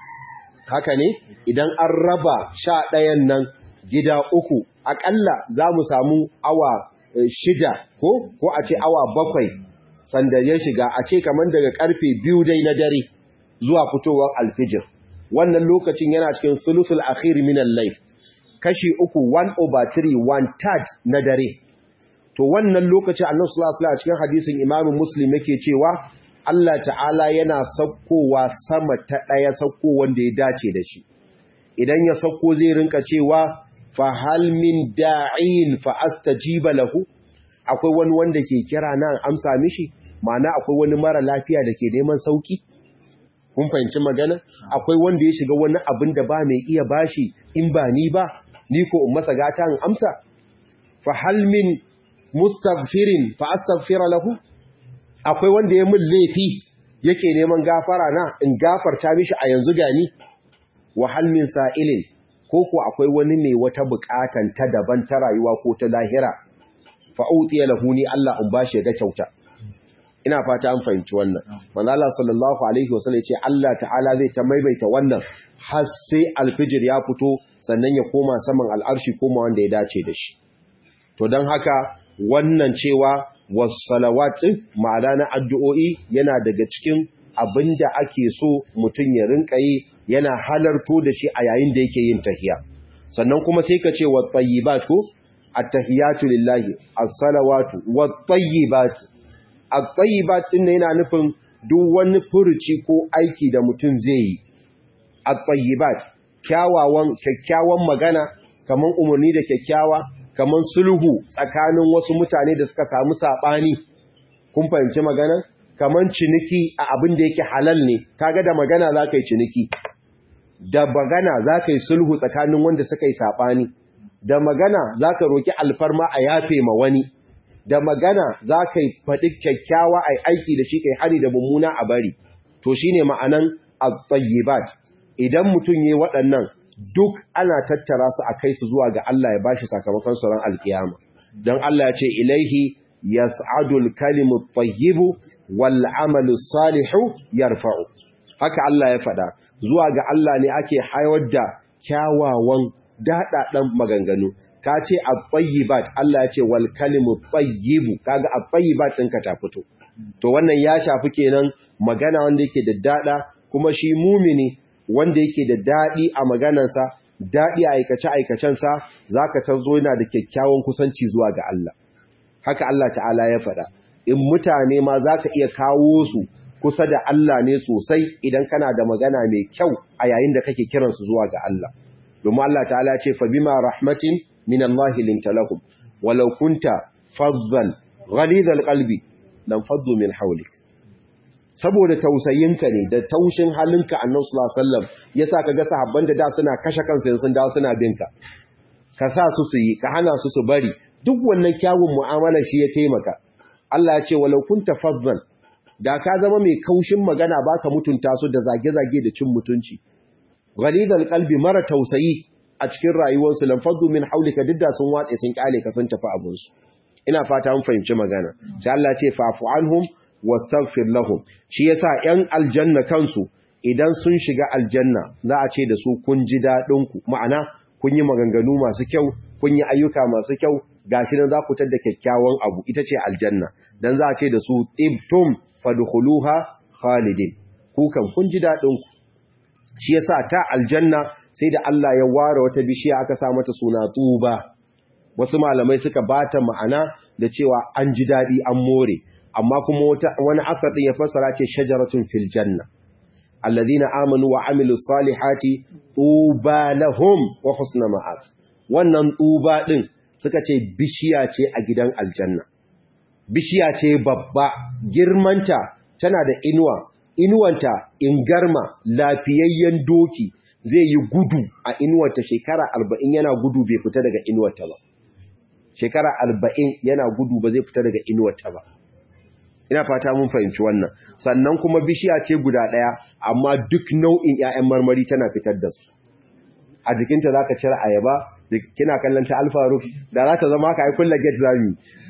A: haka ne idan an raba sha ɗayan nan gida uku aƙalla za mu samu awa shida ko ko a ce awa bakwai sanda ya shiga a ce kamar daga karfe biyu dai na dare zuwa fitowar alfijir wannan lokacin yana cikin sulusul akhir min al-layl kashi uku 1 over 3 1 third na dare to wannan lokacin annabi sallallahu alaihi wasallam cikin hadisin imamu muslim yake cewa Allah ta'ala yana saukowa sama ta daya sauko wanda ya dace da shi idan ya sauko zai rinka cewa fa hal min da'in fa astajiba lahu akwai wani wanda ke kira nan amsa mishi ma'ana akwai wani mara lafiya da ke neman sauki kun fahimci magana akwai wanda ya shiga wani abin da ba mai iya bashi in ba ni ba ni ko in masa gata in amsa fa hal min mustaghfirin fa astaghfira lahu akwai wanda ya min laifi yake neman gafara na in gafarta mishi a yanzu gani wa hal min sa'ilin ko ko akwai wani mai wata bukatan ta daban ta rayuwa ko ta lahira fa'utiya lahu ni Allah in bashi ga kyauta ina fata an fahimci wannan manzo Allah sallallahu alaihi wasallam ya ce Allah ta'ala zai ta maimaita wannan har sai alfijir ya fito sannan ya koma saman al'arshi koma wanda ya dace da shi to dan haka wannan cewa was-salawat ma'ana na addu'o'i yana daga cikin abinda ake so mutum ya rinka yi yana halarto da shi a yayin da yake yin tahiya sannan kuma sai ka ce wa tayyibat ko at-tahiyatu lillahi as-salawatu wat-tayyibatu at-tayyibat din yana nufin duk wani furuci ko aiki da mutum zai yi at-tayyibat kyawawan kyakkyawan magana kaman umarni da kyakkyawa kaman sulhu tsakanin wasu mutane da suka samu sabani kun fahimci magana kaman ciniki a abin da yake halal ne kaga da magana zaka yi ciniki da magana zaka yi sulhu tsakanin wanda suka yi sabani da magana zaka roki alfarma a yafe ma wani da magana zaka yi faɗi kyakkyawa ai aiki da shi kai hari da mummuna a bari to shine ma'anan at-tayyibat idan mutum yayi waɗannan duk ana tattara su a kai su zuwa ga Allah ya bashi sakamakon sauran alkiyama don Allah ya ce ilaihi yas'adul kalimu tayyibu wal amalu salihu yarfa'u haka Allah ya faɗa zuwa ga Allah ne ake haiwar da kyawawan daɗaɗan maganganu ka ce at-tayyibat Allah ya ce wal kalimu tayyibu kaga at-tayyibat ɗinka ta fito to wannan ya shafi kenan magana wanda yake da daɗa kuma shi mumini wanda yake da daɗi a maganarsa daɗi a aikace-aikacensa za ka zo yana da kyakkyawan kusanci zuwa ga Allah haka Allah ta'ala ya faɗa in mutane ma za ka iya kawo su kusa da Allah ne sosai idan kana da magana mai kyau a yayin da kake kiransu zuwa ga Allah domin Allah ta'ala ce fa bima rahmatin min Allah linta lahum walau kunta faddan ghalidhal qalbi lam faddu min hawlik saboda tausayinka ne da taushin halinka annabi sallallahu alaihi wasallam yasa kaga sahabban da da suna kashe kansu yanzu sun dawo suna binka ka sa su su yi ka hana su su bari duk wannan kyawun mu'amala shi ya taimaka Allah ya ce walau kunta faddan da ka zama mai kaushin magana baka mutunta su da zage-zage da cin mutunci ghalidal qalbi mara tausayi a cikin rayuwarsu lam faddu min hawlika didda sun watse sun kyale ka sun tafi abun su ina fata mun fahimci magana sai Allah ya ce fa'fu anhum wastaghfir lahum shi yasa 'yan aljanna kansu idan sun shiga aljanna za a ce da su kun ji dadin ku ma'ana kun yi maganganu masu kyau kun yi ayyuka masu kyau gashi nan za ku tada kyakkyawan abu ita ce aljanna dan za a ce da su tibtum fadkhuluha khalidin ku kan kun ji dadin ku shi yasa ta aljanna sai da Allah ya ware wata bishiya aka sa mata suna tuba wasu malamai suka bata ma'ana da cewa an ji dadi an more amma kuma wani asar din ya fassara ce shajaratun fil janna alladhina amanu wa amilus salihati tuba lahum wa husna ma'ab wannan tuba din suka ce bishiya ce a gidan aljanna bishiya ce babba girmanta tana da inuwa inuwanta ingarma lafiyayyen doki zai yi gudu a inuwarta shekara arba'in yana gudu bai fita daga inuwarta ba shekara arba'in yana gudu ba zai fita daga inuwarta ba ina fata mun fahimci wannan sannan kuma bishiya ce guda ɗaya amma duk nau'in 'ya'yan marmari tana fitar da su a jikinta za ka cire ayaba kina kallon ta alfaruf da za ta zama haka ai kulla get zami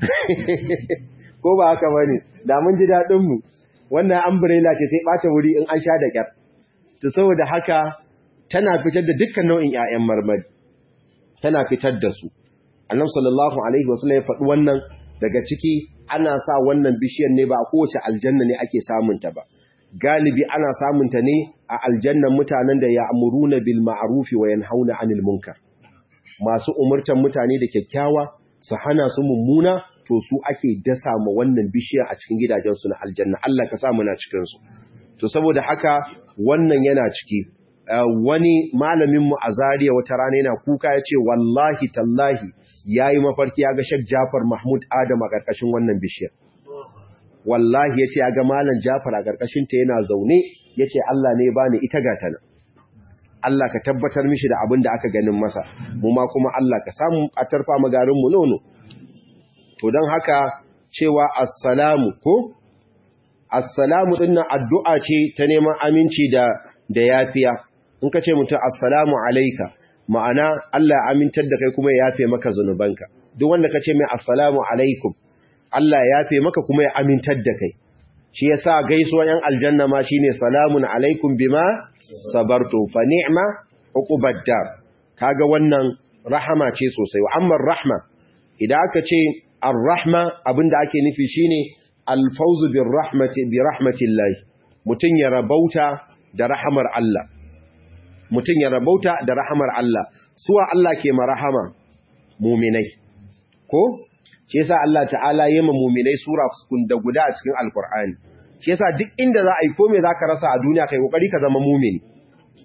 A: ko ba haka bane da mun ji daɗin mu wannan umbrella ce sai ɓata wuri in an sha da kyar to saboda haka tana fitar da dukkan nau'in 'ya'yan marmari tana fitar da su annabi sallallahu alaihi wasallam ya faɗi wannan daga ciki ana sa wannan bishiyar ne ba a kowace aljanna ne ake samunta ba galibi ana samunta ne a aljannan mutanen da ya amuruna bil ma'rufi wa yanhauna 'anil munkar masu umurtan mutane da kyakkyawa su hana su mummuna to su ake dasa ma wannan bishiyar a cikin gidajen su na aljanna Allah ka sa mu na cikin su to saboda haka wannan yana ciki wani malamin mu a Zariya wata rana yana kuka ya ce wallahi tallahi yayi mafarki ya ga Sheikh Jafar Mahmud Adam a karkashin wannan bishiyar wallahi yace ya ga malam Jafar a karkashin ta yana zaune yace Allah ne ya bani ita gata nan Allah ka tabbatar mishi da abin da aka ganin masa mu ma kuma Allah ka samu a tarfa magarin mu nono to dan haka cewa assalamu ko assalamu dinnan addu'a ce ta neman aminci da da yafiya in ka ce mutum assalamu alaika ma'ana Allah ya amintar da kai kuma ya yafe maka zunubanka duk wanda ka ce mai assalamu alaikum Allah ya yafe maka kuma ya amintar da kai shi yasa gaisuwan yan aljanna ma shine salamun alaikum bima sabartu fa ni'ma uqubad dar kaga wannan rahama ce sosai wa amma rahma idan aka ce ar-rahma abinda ake nufi shine al-fawzu bir rahmati bi rahmatillahi mutun ya rabauta da rahamar Allah mutum ya rabauta da rahamar Allah suwa Allah ke marahama muminai ko shi yasa Allah ta'ala yema muminai sura da guda a cikin alkur'ani shi yasa duk inda za a yi ko me zaka rasa a duniya kai kokari ka zama mumini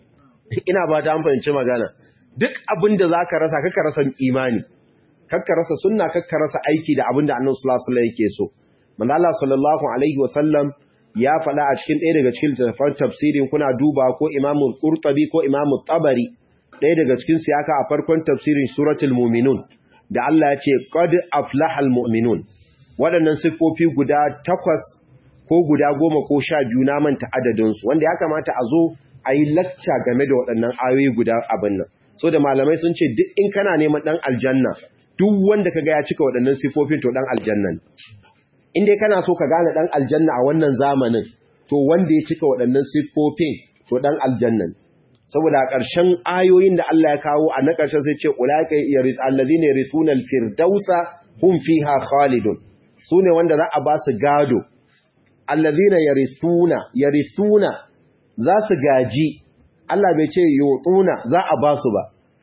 A: ina ba ta fahimci magana duk abin da za ka rasa kakka rasa imani kakka rasa sunna kakka rasa aiki da abin da annabi sallallahu alaihi wasallam yake so manzo Allah sallallahu alaihi wasallam ya faɗa a cikin ɗaya daga cikin littattafan tafsirin kuna duba ko Imam Qurtubi ko Imam Tabari ɗaya daga cikin su yaka a farkon tafsirin suratul mu'minun da Allah ya ce qad aflahal mu'minun waɗannan siffofi guda takwas ko guda goma ko sha biyu na manta adadinsu wanda ya kamata a zo a yi lacca game da waɗannan ayoyi guda abin nan so da malamai sun ce duk in kana neman ɗan aljanna duk wanda ka ga ya cika waɗannan siffofin to ɗan aljanna ne in dai kana so ka gane ɗan aljanna a wannan zamanin to wanda ya cika waɗannan siffofin to ɗan aljanna ne saboda a ƙarshen ayoyin da Allah ya kawo a na ƙarshen sai ce ulaika allazina yarithuna al-firdausa hum fiha khalidun sune wanda za a ba su gado allazina yarithuna yarithuna za su gaji Allah bai ce yotuna za a ba su ba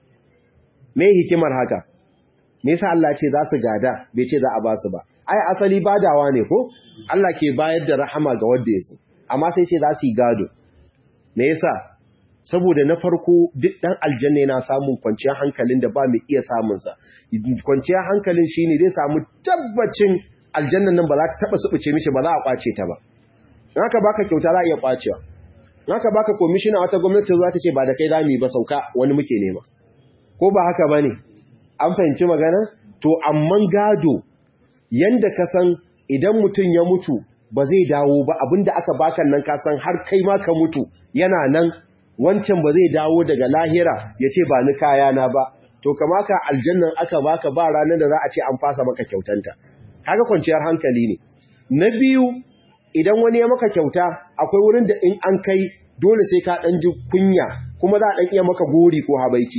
A: me hikimar haka me yasa Allah ce za su gada bai ce za a ba su ba ai asali badawa ne ko Allah ke bayar da rahama ga wanda ya so amma sai ce za su yi gado me yasa saboda na farko duk dan aljanna yana samun kwanciyar hankalin da ba mai iya samun sa kwanciyar hankalin shine zai samu tabbacin aljannan nan ba za ta taba subuce mishi ba za a kwace ta ba in aka baka kyauta za a iya kwacewa in aka baka komishina wata gwamnati za ta ce ba da kai zami ba sauka wani muke nema ko ba haka bane an fahimci magana to amman gado yanda ka san idan mutum ya mutu ba zai dawo ba abinda aka baka nan ka san har kai ma ka mutu yana nan wancan ba zai dawo daga lahira ya ce ba ni kayana ba to kama ka aljannan aka baka ba ranar da za a ce an fasa maka kyautanta kaga kwanciyar hankali ne na biyu idan wani ya maka kyauta akwai wurin da in an kai dole sai ka dan ji kunya kuma za a dan iya maka gori ko habaici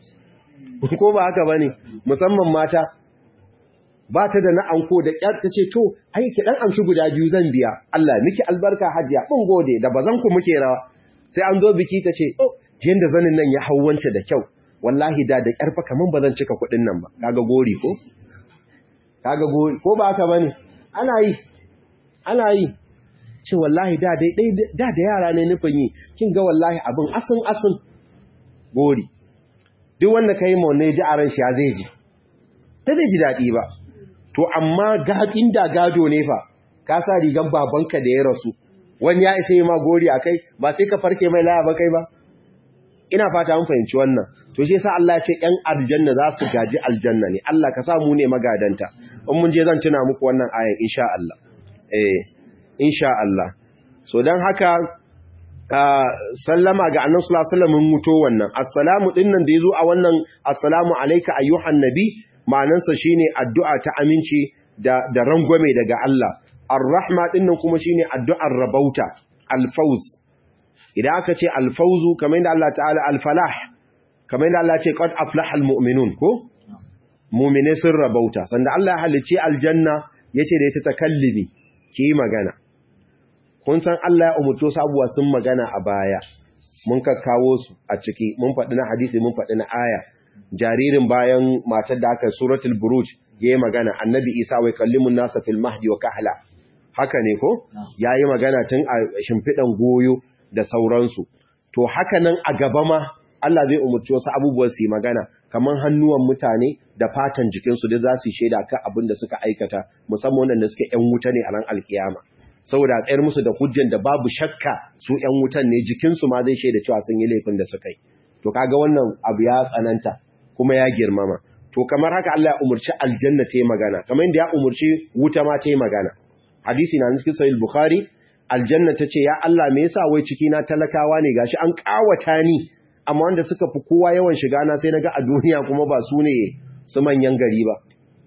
A: ko ba haka bane musamman mata ba ta da na anko da kyar ta ce to ai ki dan amshi guda biyu zan biya Allah miki albarka hajiya mun gode da bazan ku muke rawa sai an zo biki ta ce oh yanda zanin nan ya hawwance da kyau wallahi da da kyarfa kaman bazan cika kuɗin nan ba kaga gori ko kaga gori ko ba haka bane ana yi ana yi ce wallahi da dai da da yara ne nufin yi kin ga wallahi abin asin asin gori duk wanda kai mu ne ji a ran shi ya zai ji ta zai ji dadi ba to amma ga inda gado ne fa ka sa rigan babanka da ya rasu wani ya isa yi ma gori akai ba sai ka farke mai laya ba kai ba ina fata mun fahimci wannan to shi yasa Allah ya ce ƴan aljanna za su gaji aljanna ne Allah ka sa mu ne magadanta in mun je zan tuna muku wannan ayan insha Allah eh insha Allah so dan haka sallama ga annabi sallallahu alaihi wasallam mun muto wannan assalamu dinnan da yazo a wannan assalamu alayka ayyuhan nabi ma'anansa shine addu'a ta aminci da da rangwame daga Allah ar-rahma dinnan kuma shine addu'ar rabauta al-fawz idan aka ce al-fawzu kamar yadda Allah ta'ala al-falah kamar yadda Allah ce qad aflaha al-mu'minun ko mu'mine sun rabauta sanda Allah ya halicci aljanna yace da ita takallimi ki magana kun san Allah ya umurto sabuwa sun magana a baya mun kakkawo su a ciki mun faɗi na hadisi mun faɗi na aya jaririn bayan matar da aka suratul buruj yayi magana annabi Isa wai kallimun nasa fil mahdi wa kahla haka ne ko yayi magana tun a shimfidan goyo da sauransu to haka nan a gaba ma Allah zai umurci wasu abubuwan su yi magana kaman hannuwan mutane da fatan jikinsu da za su shaida kan abin da suka aikata musamman wanda suke ƴan wuta ne a ran alkiyama saboda a tsayar musu da hujjan da babu shakka su ƴan wutan ne jikinsu ma zai shaida cewa sun yi laifin da suka yi to kaga wannan abu ya tsananta kuma ya girmama to kamar haka Allah ya umurci aljanna ta yi magana kamar yadda ya umurci wuta ma ta yi magana hadisi na cikin sahih bukhari aljanna ta ce ya Allah me yasa wai ciki na talakawa ne gashi an kawata ni amma wanda suka fi kowa yawan shiga na sai naga a duniya kuma ba su ne su manyan gari ba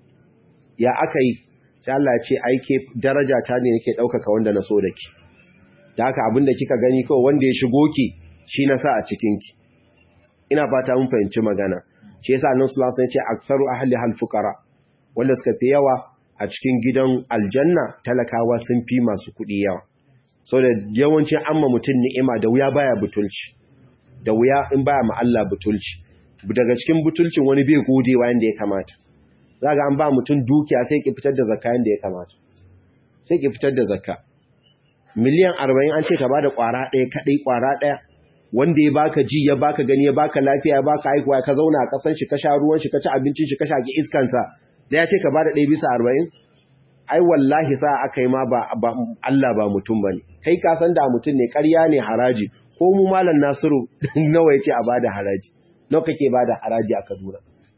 A: ya aka yi sai Allah ya ce aike daraja ta ne nake ɗaukaka wanda na so da ki da haka abin da kika gani kawai wanda ya shigo ki shi na sa a cikin ki ina fata mun fahimci magana shi yasa annabi sallallahu alaihi wasallam ya ce aktsaru ahli hal fuqara wanda suka fi yawa a cikin gidan aljanna talakawa sun fi masu kuɗi yawa saboda yawancin amma mutum ni'ima da wuya baya butulci da wuya in baya ma Allah butulci daga cikin butulcin wani bai godewa yanda ya kamata za ga an ba mutum dukiya sai ki fitar da zakka yanda ya kamata sai ki fitar da zakka miliyan arba'in an ce ka bada kwara ɗaya kaɗai kwara ɗaya wanda ya baka ji ya baka gani ya baka lafiya ya baka haihuwa ka zauna a kasan shi ka sha ruwan shi ka ci abincin shi ka sha ki iskan sa da ya ce ka bada 1 bisa 40 ai wallahi sa aka yi ma ba Allah ba mutum bane kai ka san da mutum ne ƙarya ne haraji ko mu malam Nasiru nawa yace a bada haraji nawa kake bada haraji a Kaduna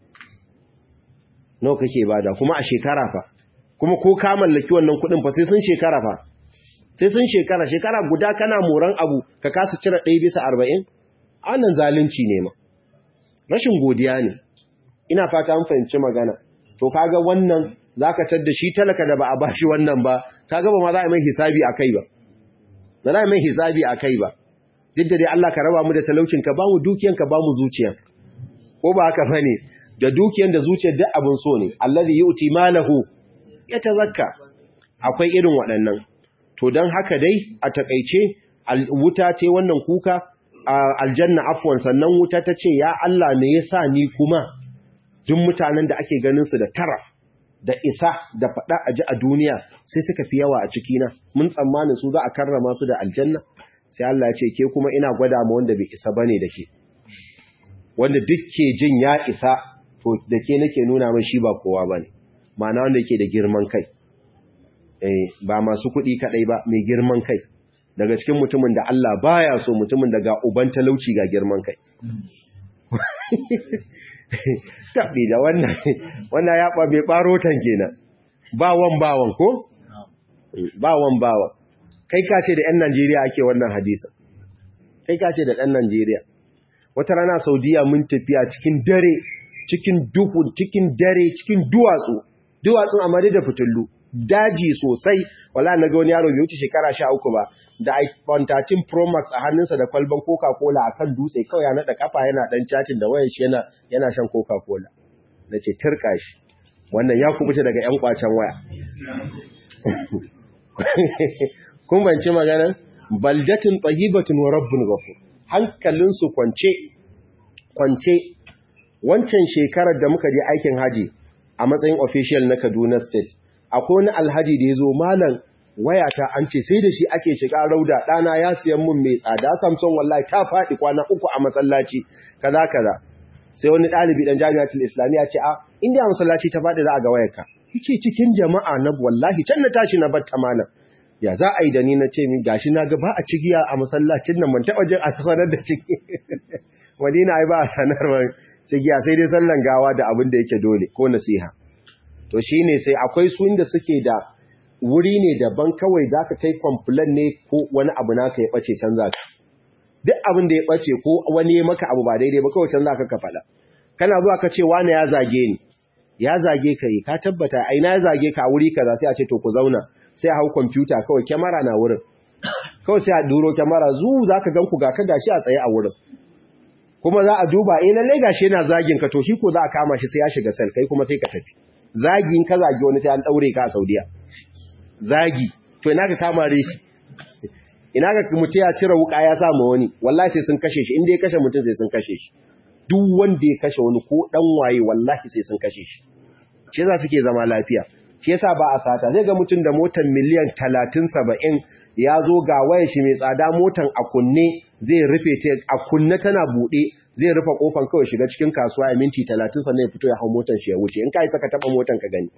A: nawa kake bada kuma a shekara fa kuma ko ka mallaki wannan kuɗin fa sai sun shekara fa sai sun shekara shekara guda kana moran abu ka kasa cire ɗaya bisa arba'in annan zalunci ne ma rashin godiya ne ina fata an fahimci magana to kaga wannan zaka tadda shi talaka da ba a bashi wannan ba kaga ba ma za a mai hisabi akai ba ba za a mai hisabi akai ba duk da dai Allah ka raba mu da talaucin ka ba mu dukiyan ka ba mu zuciya ko ba haka bane da dukiyan da zuciyar duk abin so ne allazi yu'ti malahu yatazakka akwai irin waɗannan to don haka dai a takaice wuta ce wannan kuka aljanna afwan sannan wuta ta ce ya Allah me yasa ni kuma duk mutanen da ake ganin su da taraf da isa da fada a ji a duniya sai suka fi yawa a cikina mun tsammanin su za a karrama su da aljanna sai Allah ya ce ke kuma ina gwada ma wanda bai isa bane da ke wanda duk ke jin ya isa to da ke nake nuna mai shi ba kowa bane ma'ana wanda yake da girman kai ba masu kuɗi kaɗai ba mai girman kai daga cikin mutumin da Allah baya so mutumin da ga uban talauci ga girman kai taɓi da wannan wannan ya ɓabe ɓarotan kenan bawan bawan ko? bawan bawan kai ka ce da 'yan Najeriya ake wannan hadisa kai ka ce da ɗan Najeriya wata rana saudiya mun tafiya cikin dare cikin duhu cikin dare cikin duwatsu duwatsun amma da fitullu daji sosai wala na ga wani yaro bai wuce shekara sha uku ba da iPhone 13 Pro Max a hannunsa da kwalban Coca-Cola akan dutse kawai ya naɗa kafa yana ɗan cacin da wayan shi yana yana shan Coca-Cola na ce turka shi wannan ya kubuce daga ƴan kwacen waya kun banci magana baldatin tayyibatun wa rabbun ghafur hankalinsu kwance kwance wancan shekarar da muka je aikin haji a matsayin official na Kaduna State akwai wani alhaji da ya zo malam wayata an ce sai da shi ake shiga rauda ɗana ya siyan mun mai tsada samson wallahi ta faɗi kwana uku a masallaci kaza kaza sai wani ɗalibi ɗan jami'atul islamiyya ce a inda a masallaci ta faɗi za a ga wayarka yace cikin jama'a na wallahi can na tashi na bar malam ya za a yi da ni na ce min gashi na ga ba a cigiya a masallacin nan man taɓa jin a sanar da ciki madina ai ba a sanarwar cigiya sai dai sallan gawa da abin da yake dole ko nasiha to shi ne sai akwai su inda suke da wuri ne daban kawai za ka kai kwamfulan ne ko wani abu naka ya ɓace can za ka duk abin da ya ɓace ko wani ya maka abu ba daidai ba kawai can za ka ka faɗa kana zuwa ka ce wani ya zage ni ya zage ka yi ka tabbata aina ya zage ka a wuri kaza sai a ce to ku zauna sai a hau kwamfuta kawai kyamara na wurin kawai sai a duro kyamara zu za ka gan ku ga ka gashi a tsaye a wurin kuma za a duba eh lallai gashi yana zagin ka to shi ko za a kama shi sai ya shiga sel kai kuma sai ka tafi zagi in ka zagi wani sai an daure ka a Saudiya zagi to ina ka kama shi ina ka mutu ya cire wuka ya sa ma wani wallahi sai sun kashe shi inda ya kashe mutum sai sun kashe shi duk wanda ya kashe wani ko dan waye wallahi sai sun kashe shi shi yasa suke zama lafiya shi yasa ba a sata zai ga mutum da motar miliyan 30 70 ya zo ga wayar shi mai tsada motan a kunne zai rufe ta a kunne tana bude zai rufe kofan kawai shiga cikin kasuwa a minti 30 sannan ya fito ya hau motan shi ya wuce in kai saka taba motan ka gani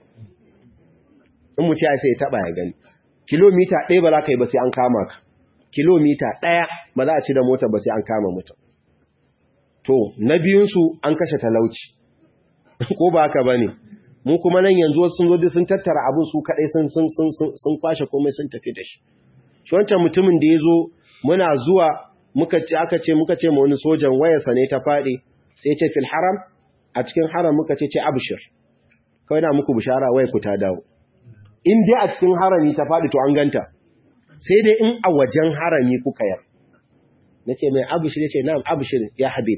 A: in mutum ya sai ya taba ya gani kilomita ɗaya ba za ka yi ba sai an kama ka kilomita ɗaya ba za a ci da motar ba sai an kama mutum to na biyunsu an kashe talauci ko ba haka ba ne mu kuma nan yanzu sun zo sun tattara abin su kaɗai sun kwashe komai sun tafi da shi shi wancan mutumin da ya zo muna zuwa muka ce aka ce muka ce ma wani sojan wayarsa ne ta faɗi sai ce fil haram a cikin haram muka ce ce abshir kawai na muku bishara waya ku ta dawo in dai a cikin harami ta faɗi to an ganta sai dai in a wajen harami kuka yar nace mai abshir yace na'am abshir ya habib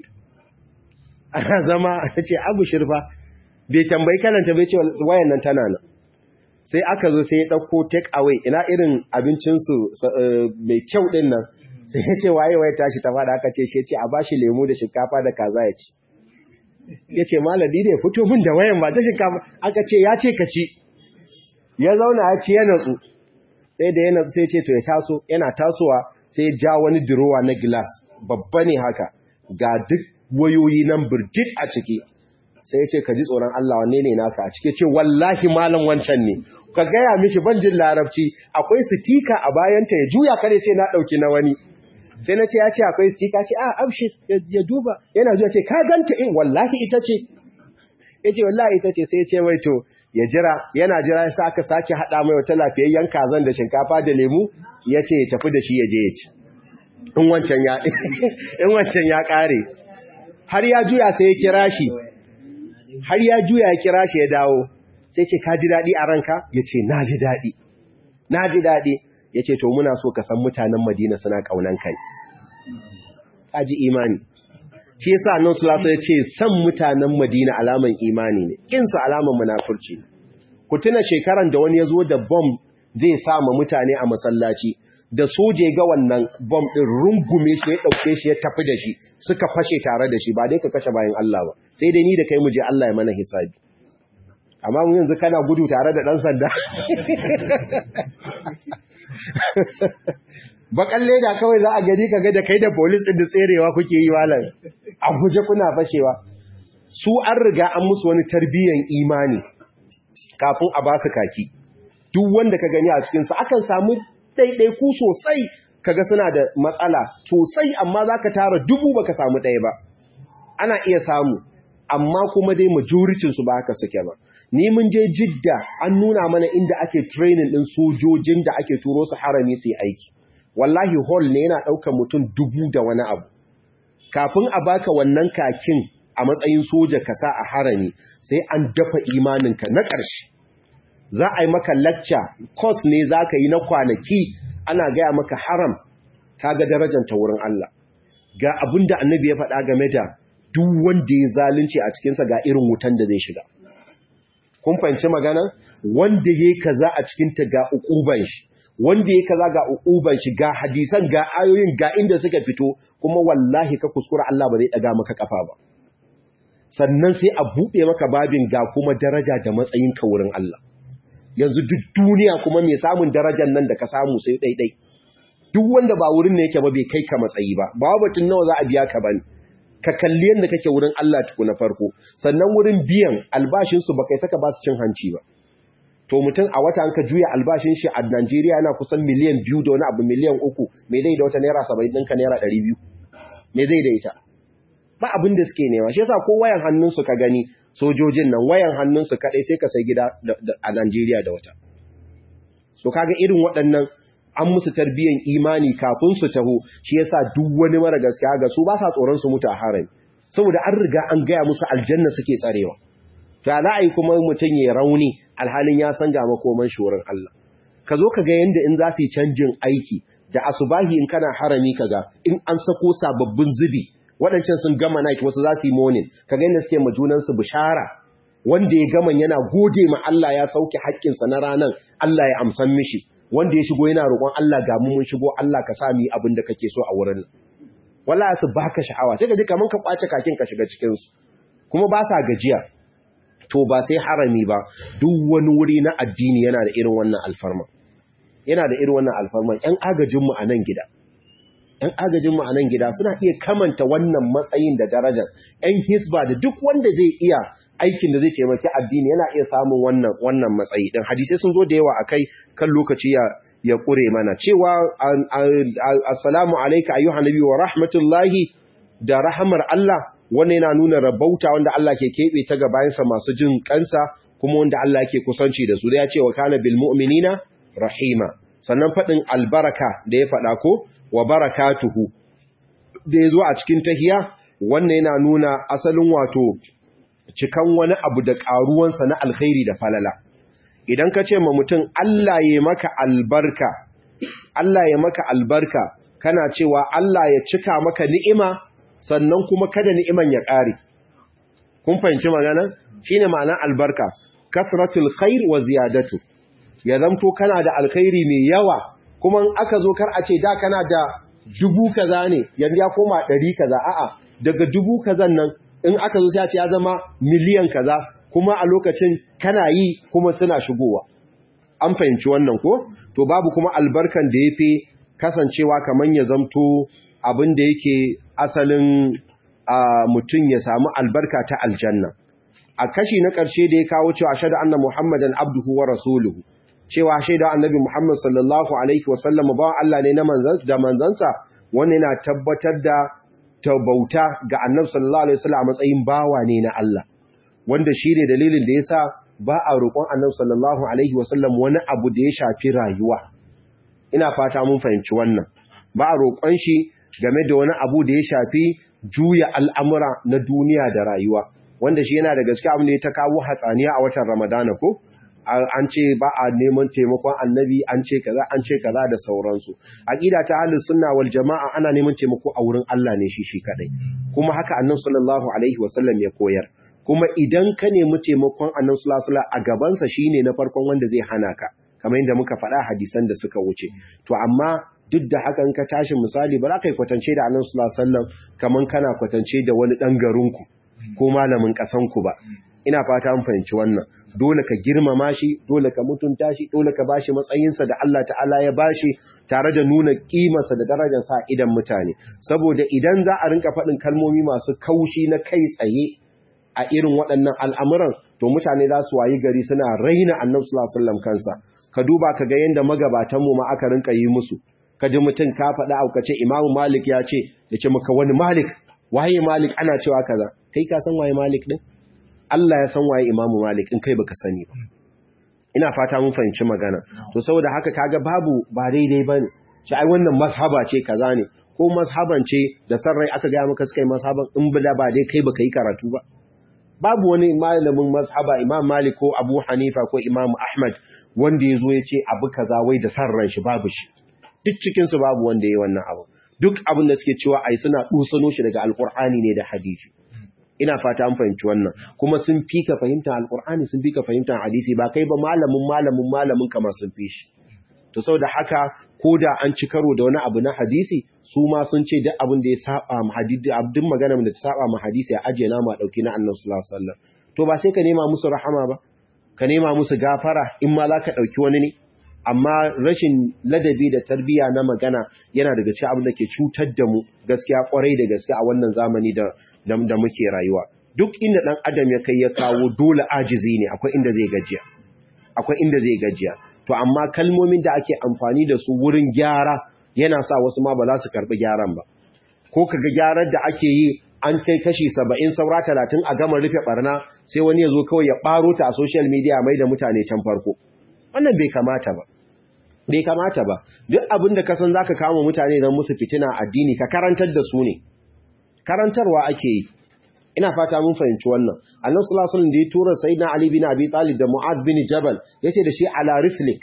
A: ana zama nace abshir fa bai tambayi kalanta bai ce wayan nan tana nan sai aka zo sai ya dauko take away ina irin abincin su mai kyau din nan sai ya ce waye waye tashi ta fada aka ce shi ce a bashi lemu da shinkafa da kaza ya ci yace malami da ya fito min da wayan ba ta shinkafa aka ce ya ce ka ci ya zauna ya ci ya natsu sai da ya natsu sai ce to ya taso yana tasowa sai ya ja wani durowa na glass babba ne haka ga duk wayoyi nan birjit a ciki sai ya ce ka ji tsoron Allah wanne ne naka a cike ce wallahi malam wancan ne ka gaya mishi ban jin larabci akwai sitika a bayanta ya juya kare ce na ɗauki na wani sai na ce ya ce akwai sitika ce a abshir ya duba yana zuwa ce ka ganta in wallahi ita ce ya ce wallahi ita ce sai ya ce mai to ya jira yana jira ya aka sake haɗa mai wata lafiyayyen kazan da shinkafa da lemu ya ce ya tafi da shi ya je ya ci in wancan ya in wancan ya ƙare har ya juya sai ya kira shi har ya juya ya kira shi ya dawo sai ce ka ji daɗi a ranka ya ce na ji daɗi na ji daɗi ya ce to muna so ka san mutanen madina suna ƙaunan kai ka ji imani shi yasa nan sulasa ya ce san mutanen madina alaman imani ne kinsu alaman munafurci ku tuna shekaran da wani ya zo da bom zai sa ma mutane a masallaci da soje ga wannan bom ɗin rungume shi ya ɗauke shi ya tafi da shi suka fashe tare da shi ba dai ka kashe bayan Allah ba sai dai ni da kai mu je Allah ya mana hisabi amma mun yanzu kana gudu tare da ɗan sanda bakan leda kawai za a gani ka ga da kai da polis ɗin da tserewa kuke yi malam a guje kuna fashewa su an riga an musu wani tarbiyyan imani kafin a ba su kaki duk wanda ka gani a cikinsu akan samu ɗaiɗaiku sosai kaga suna da matsala sosai amma za ka tara dubu baka samu ɗaya ba ana iya samu amma kuma dai majoritinsu ba haka suke ba ni mun je jidda an nuna mana inda ake training ɗin sojojin da ake turo su harami su yi aiki wallahi hall ne yana ɗaukar mutum dubu da wani abu kafin a baka wannan kakin a matsayin soja ka sa a harami sai an dafa imaninka na ƙarshe za a yi maka lacca course ne za ka yi na kwanaki ana gaya maka haram ka ga darajar ta wurin Allah ga abin da annabi ya faɗa game da duk wanda ya zalunci a cikinsa ga irin wutan da zai shiga kun fahimci magana wanda ya kaza a cikinta ga ukuban shi wanda ya kaza ga ukuban shi ga hadisan ga ayoyin ga inda suka fito kuma wallahi ka kuskura Allah ba zai daga maka kafa ba sannan sai a buɗe maka babin ga kuma daraja da matsayin ka wurin Allah yanzu duk duniya kuma mai samun darajar nan da ka samu sai ɗaiɗai duk wanda ba wurin ne yake ba bai kai ka matsayi ba ba batun nawa za a biya ka bane ka kalli yadda kake wurin Allah tuku na farko sannan wurin biyan albashinsu ba kai saka ba su cin hanci ba to mutum a wata an ka juya albashin shi a Najeriya yana kusan miliyan biyu da wani abu miliyan uku me zai da wata naira saba'in ɗinka naira ɗari biyu me zai da ita ba abin da suke nema shi yasa ko wayan hannunsu ka gani sojojin nan wayan hannunsu kaɗai sai ka sai gida a Najeriya da wata so kaga irin waɗannan an musu tarbiyyar imani kafin su taho shi yasa duk wani mara gaskiya ga su ba sa tsoron su mutu a harami saboda an riga an gaya musu aljanna suke tsarewa to za a yi kuma mutum ya rauni alhalin ya san ga makoman shi wurin Allah ka zo ka ga yanda in za su yi canjin aiki da asubahi in kana harami kaga in an sako sababbin zubi waɗancan sun gama night wasu za su yi morning ka ga yadda suke ma junansu bishara wanda ya gama yana gode ma Allah ya sauke haƙƙinsa na ranan Allah ya amsan mishi wanda ya shigo yana roƙon Allah ga mu mun shigo Allah ka sa mu yi abin da kake so a wurin nan wallahi su baka sha'awa sai ka ji kaman ka kwace kakin ka shiga cikin su kuma ba sa gajiya to ba sai harami ba duk wani wuri na addini yana da irin wannan alfarma yana da irin wannan alfarma ƴan agajin mu a nan gida ƴan agajin mu a nan gida suna iya kamanta wannan matsayin da darajar ƴan hisba da duk wanda zai iya aikin da zai taimaki addini yana iya samun wannan wannan matsayi din hadisi sun zo da yawa akai kan lokaci ya ya kure mana cewa assalamu alayka ayyuhan nabi wa rahmatullahi da rahmar Allah wannan yana nuna rabauta wanda Allah ke kebe ta ga bayansa masu jin kansa kuma wanda Allah yake kusanci da su da ya ce wa kana bil mu'minina rahima sannan fadin albaraka da ya fada ko wa barakatuhu da ya zo a cikin tahiya wannan yana nuna asalin wato cikan wani abu da ƙaruwansa na alkhairi da falala idan ka ce ma mutum Allah ya maka albarka Allah ya maka albarka kana cewa Allah ya cika maka ni'ima sannan kuma kada ni'iman ya ƙare kun fahimci magana shine ma'ana albarka kasratul khair wa ziyadatu ya zamto kana da alkhairi mai yawa kuma in aka zo kar a ce da kana da dubu kaza ne yanzu ya koma ɗari kaza a'a daga dubu kazan nan in aka zo sai a ce ya zama miliyan kaza kuma a lokacin kana yi kuma suna shigowa an fahimci wannan ko to babu kuma albarkan da yafi kasancewa kaman ya zamto abin da yake asalin mutum ya samu albarka ta aljanna a kashi na ƙarshe da ya kawo cewa shaida anna muhammadan abduhu wa rasuluhu cewa shaida annabi muhammad sallallahu alaihi wasallam ba Allah ne na da manzansa wannan yana tabbatar da bauta ga annabi sallallahu alaihi wasallam a matsayin bawa ne na Allah wanda shine dalilin da yasa ba a roƙon annabi sallallahu alaihi wasallam wani abu da ya shafi rayuwa ina fata mun fahimci wannan ba a roƙon shi game da wani abu da ya shafi juya al'amura na duniya da rayuwa wanda shi yana da gaske abin da ya ta kawo hatsaniya a watan ramadana ko an ce ba a neman taimakon annabi an ce kaza an ce kaza da sauransu aqida ta ahlus sunna wal jamaa ana neman taimako a wurin Allah ne shi shi kadai kuma haka annabi sallallahu alaihi wasallam ya koyar kuma idan ka nemi taimakon annabi sallallahu alaihi wasallam a gaban sa shine na farkon wanda zai hana ka kamar yadda muka faɗa hadisan da suka wuce to amma duk da hakan ka tashi misali ba za ka yi kwatance da annabi sallallahu alaihi wasallam kaman kana kwatance da wani dan garinku ko malamin ƙasanku ba ina fata an fahimci wannan dole ka girmama shi dole ka mutunta shi dole ka bashi matsayinsa da Allah ta'ala ya bashi tare da nuna kimarsa da darajarsa a idan mutane saboda idan za a rinka faɗin kalmomi masu kaushi na kai tsaye a irin waɗannan al'amuran to mutane za su wayi gari suna raina annabi sallallahu alaihi wasallam kansa ka duba ka ga yanda magabatan mu ma aka rinka yi musu ka ji mutum ka faɗa auka ce imamu malik ya ce ya ce maka wani malik waye malik ana cewa kaza kai ka san waye malik din Allah ya san waye imamu malik in kai baka sani ba ina fata mun fahimci magana to saboda haka kaga babu ba daidai bane shi ai wannan mazhaba ce kaza ne ko mazhaban ce da sarrai aka ga maka suka yi mazhaban in bada ba dai kai baka yi karatu ba babu wani malamin mazhaba imam malik ko abu hanifa ko imam ahmad wanda ya zo ya ce abu kaza wai da sarran shi babu shi duk cikinsu babu wanda ya yi wannan abu duk abin da suke cewa ai suna dusano shi daga alkur'ani ne da hadisi ina fata an fahimci wannan kuma sun fi ka fahimtar alkur'ani sun fi ka fahimtar hadisi ba kai ba malamin malamin malamin kamar sun fi shi to saboda haka ko da an ci karo da wani abu na hadisi su ma sun ce duk abin da ya saba ma hadisi abdin magana da ta saba ma hadisi a ajiye na ma dauki na annabi sallallahu alaihi wasallam to ba sai ka nema musu rahama ba ka nema musu gafara in ma za ka dauki wani ne amma rashin ladabi da tarbiya na magana yana daga cikin abin da ke cutar da mu gaskiya kwarai da gaske a wannan zamani da da muke rayuwa duk inda dan adam ya kai ya kawo dole ajizi ne akwai inda zai gajiya akwai inda zai gajiya to amma kalmomin da ake amfani da su wurin gyara yana sa wasu ma ba za su karbi gyaran ba ko kaga gyarar da ake yi an kai kashi saba'in saura talatin a gama rufe barna sai wani ya zo kawai ya ɓaro ta a social media mai da mutane can farko wannan bai kamata ba bai kamata ba duk abin da kasan zaka kama mutane don musu fitina addini ka karantar da su ne karantarwa ake yi ina fata mun fahimci wannan annabi sallallahu alaihi wasallam da ya tura sayyidina ali bin abi talib da mu'ad bin jabal yace da shi ala rislik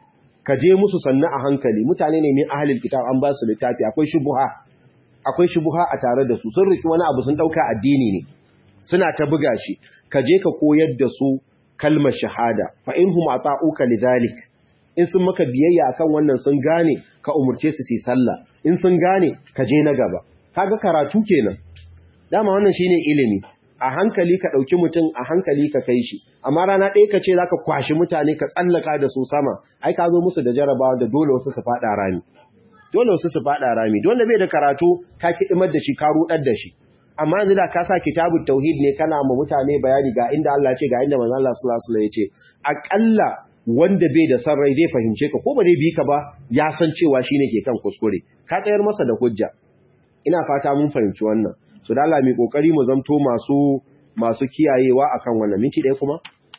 A: ka je musu sannu a hankali mutane ne min ahlul kitab an ba su littafi akwai shubuha akwai shubuha a tare da su sun riki wani abu sun dauka addini ne suna ta buga shi ka je ka koyar da su kalmar shahada fa inhum ata'uka lidhalik in sun maka biyayya akan wannan sun gane ka umurce su su sallah in sun gane ka je na gaba kaga karatu kenan dama wannan shine ilimi a hankali ka dauki mutum a hankali ka kai shi amma rana ɗaya ka ce zaka kwashi mutane ka tsallaka da su sama ai ka zo musu da jarabawa da dole wasu su fada rami dole wasu su fada rami dole bai da karatu ka kidimar da shi ka rudar da shi amma yanzu da ka sa kitabut tauhid ne kana ma mutane bayani ga inda Allah ce ga inda manzon Allah sallallahu alaihi wasallam ya ce akalla wanda bai da san rai zai fahimce ka ko ba zai bi ka ba ya san cewa shine ke kan kuskure ka tsayar masa da hujja ina fata mun fahimci wannan so da Allah mai kokari mu zamto masu masu kiyayewa akan wannan minti ɗaya kuma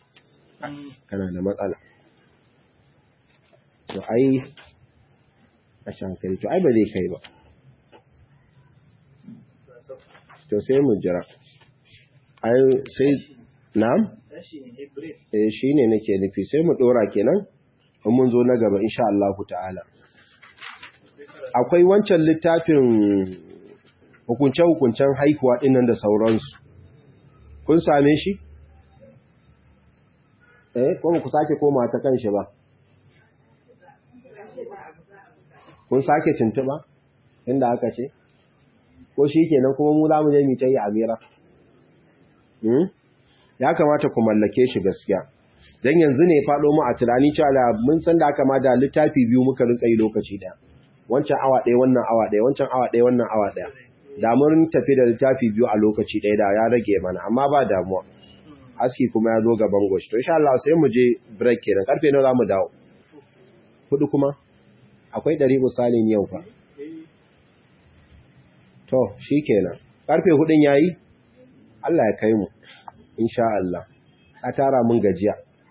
A: kana da matsala to ai a shankari to ai ba zai kai ba to sai mu jira ai sai na'am eh shine nake nufi sai mu dora kenan in mun zo na gaba insha Allah ta'ala akwai wancan littafin hukunce-hukuncen haihuwa dinnan da sauransu kun same shi eh kuma ku sake koma ta kanshi ba kun sake tuntuba inda aka ce ko shi kenan kuma mu za mu je mu ta yi amira ya kamata ku mallake shi gaskiya dan yanzu ne faɗo mu a tunani cewa mun san da aka ma da littafi biyu muka rinka yi lokaci da wancan awa ɗaya wannan awa ɗaya wancan awa ɗaya wannan awa ɗaya da mun tafi da littafi biyu a lokaci ɗaya da ya rage mana amma ba damuwa aski kuma ya zo gaban goshi to insha Allah sai mu je break kenan karfe nawa zamu dawo hudu kuma akwai ɗari misalin yau fa to shikenan karfe hudun yayi Allah ya kai mu insha Allah a tara mun gajiya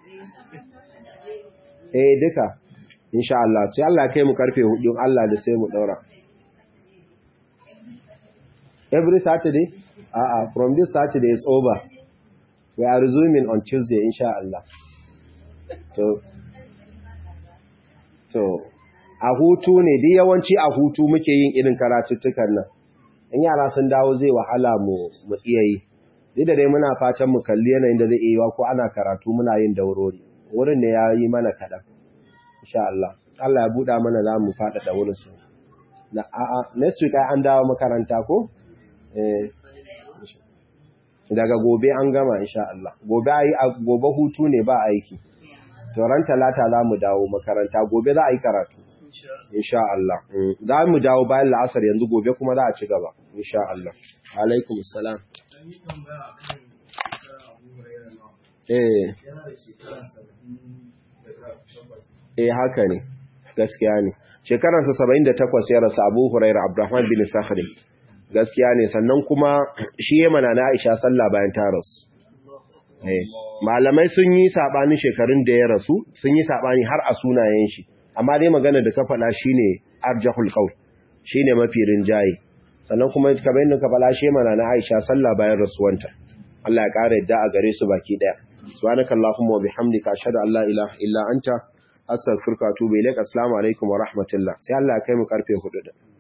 A: eh duka insha Allah sai Allah ya kai mu karfe hudun Allah da sai mu daura every saturday uh, uh, from this saturday is over we are resuming on tuesday insha Allah to to a hutu ne dai yawanci a hutu muke yin irin karatuttukan nan in yara sun dawo zai wahala mu mu iya yi duk da dai muna fatan mu kalli yanayin da zai iya ko ana karatu muna yin daurori wurin ne ya yi mana kaɗan insha Allah Allah ya buɗa mana za mu faɗaɗa wurin su na a'a next week ai an dawo makaranta ko eh daga gobe an gama insha Allah gobe ai gobe hutu ne ba aiki to ran talata za mu dawo makaranta gobe za a yi karatu insha Allah za mu dawo bayan la'asar yanzu gobe kuma za a ci gaba insha Allah alaikum salam eh eh haka ne gaskiya ne shekararsa 78 ya rasu Abu Hurairah Abdurrahman bin Sakhri gaskiya ne sannan kuma shi ya mana na Aisha sallah bayan ta rasu eh malamai sun yi sabanin shekarun da ya rasu sun yi sabani har a sunayen shi amma dai magana da ka faɗa shine arjahul qaul shine mafi rinjaye sannan kuma kamar yadda ka faɗa shi mana na Aisha sallah bayan rasuwanta Allah ya ƙara yadda a gare su baki daya subhanakallahumma wa bihamdika ashhadu an la ilaha illa anta astaghfiruka wa atubu ilaik assalamu alaikum wa rahmatullah sai Allah ya kai mu karfe 4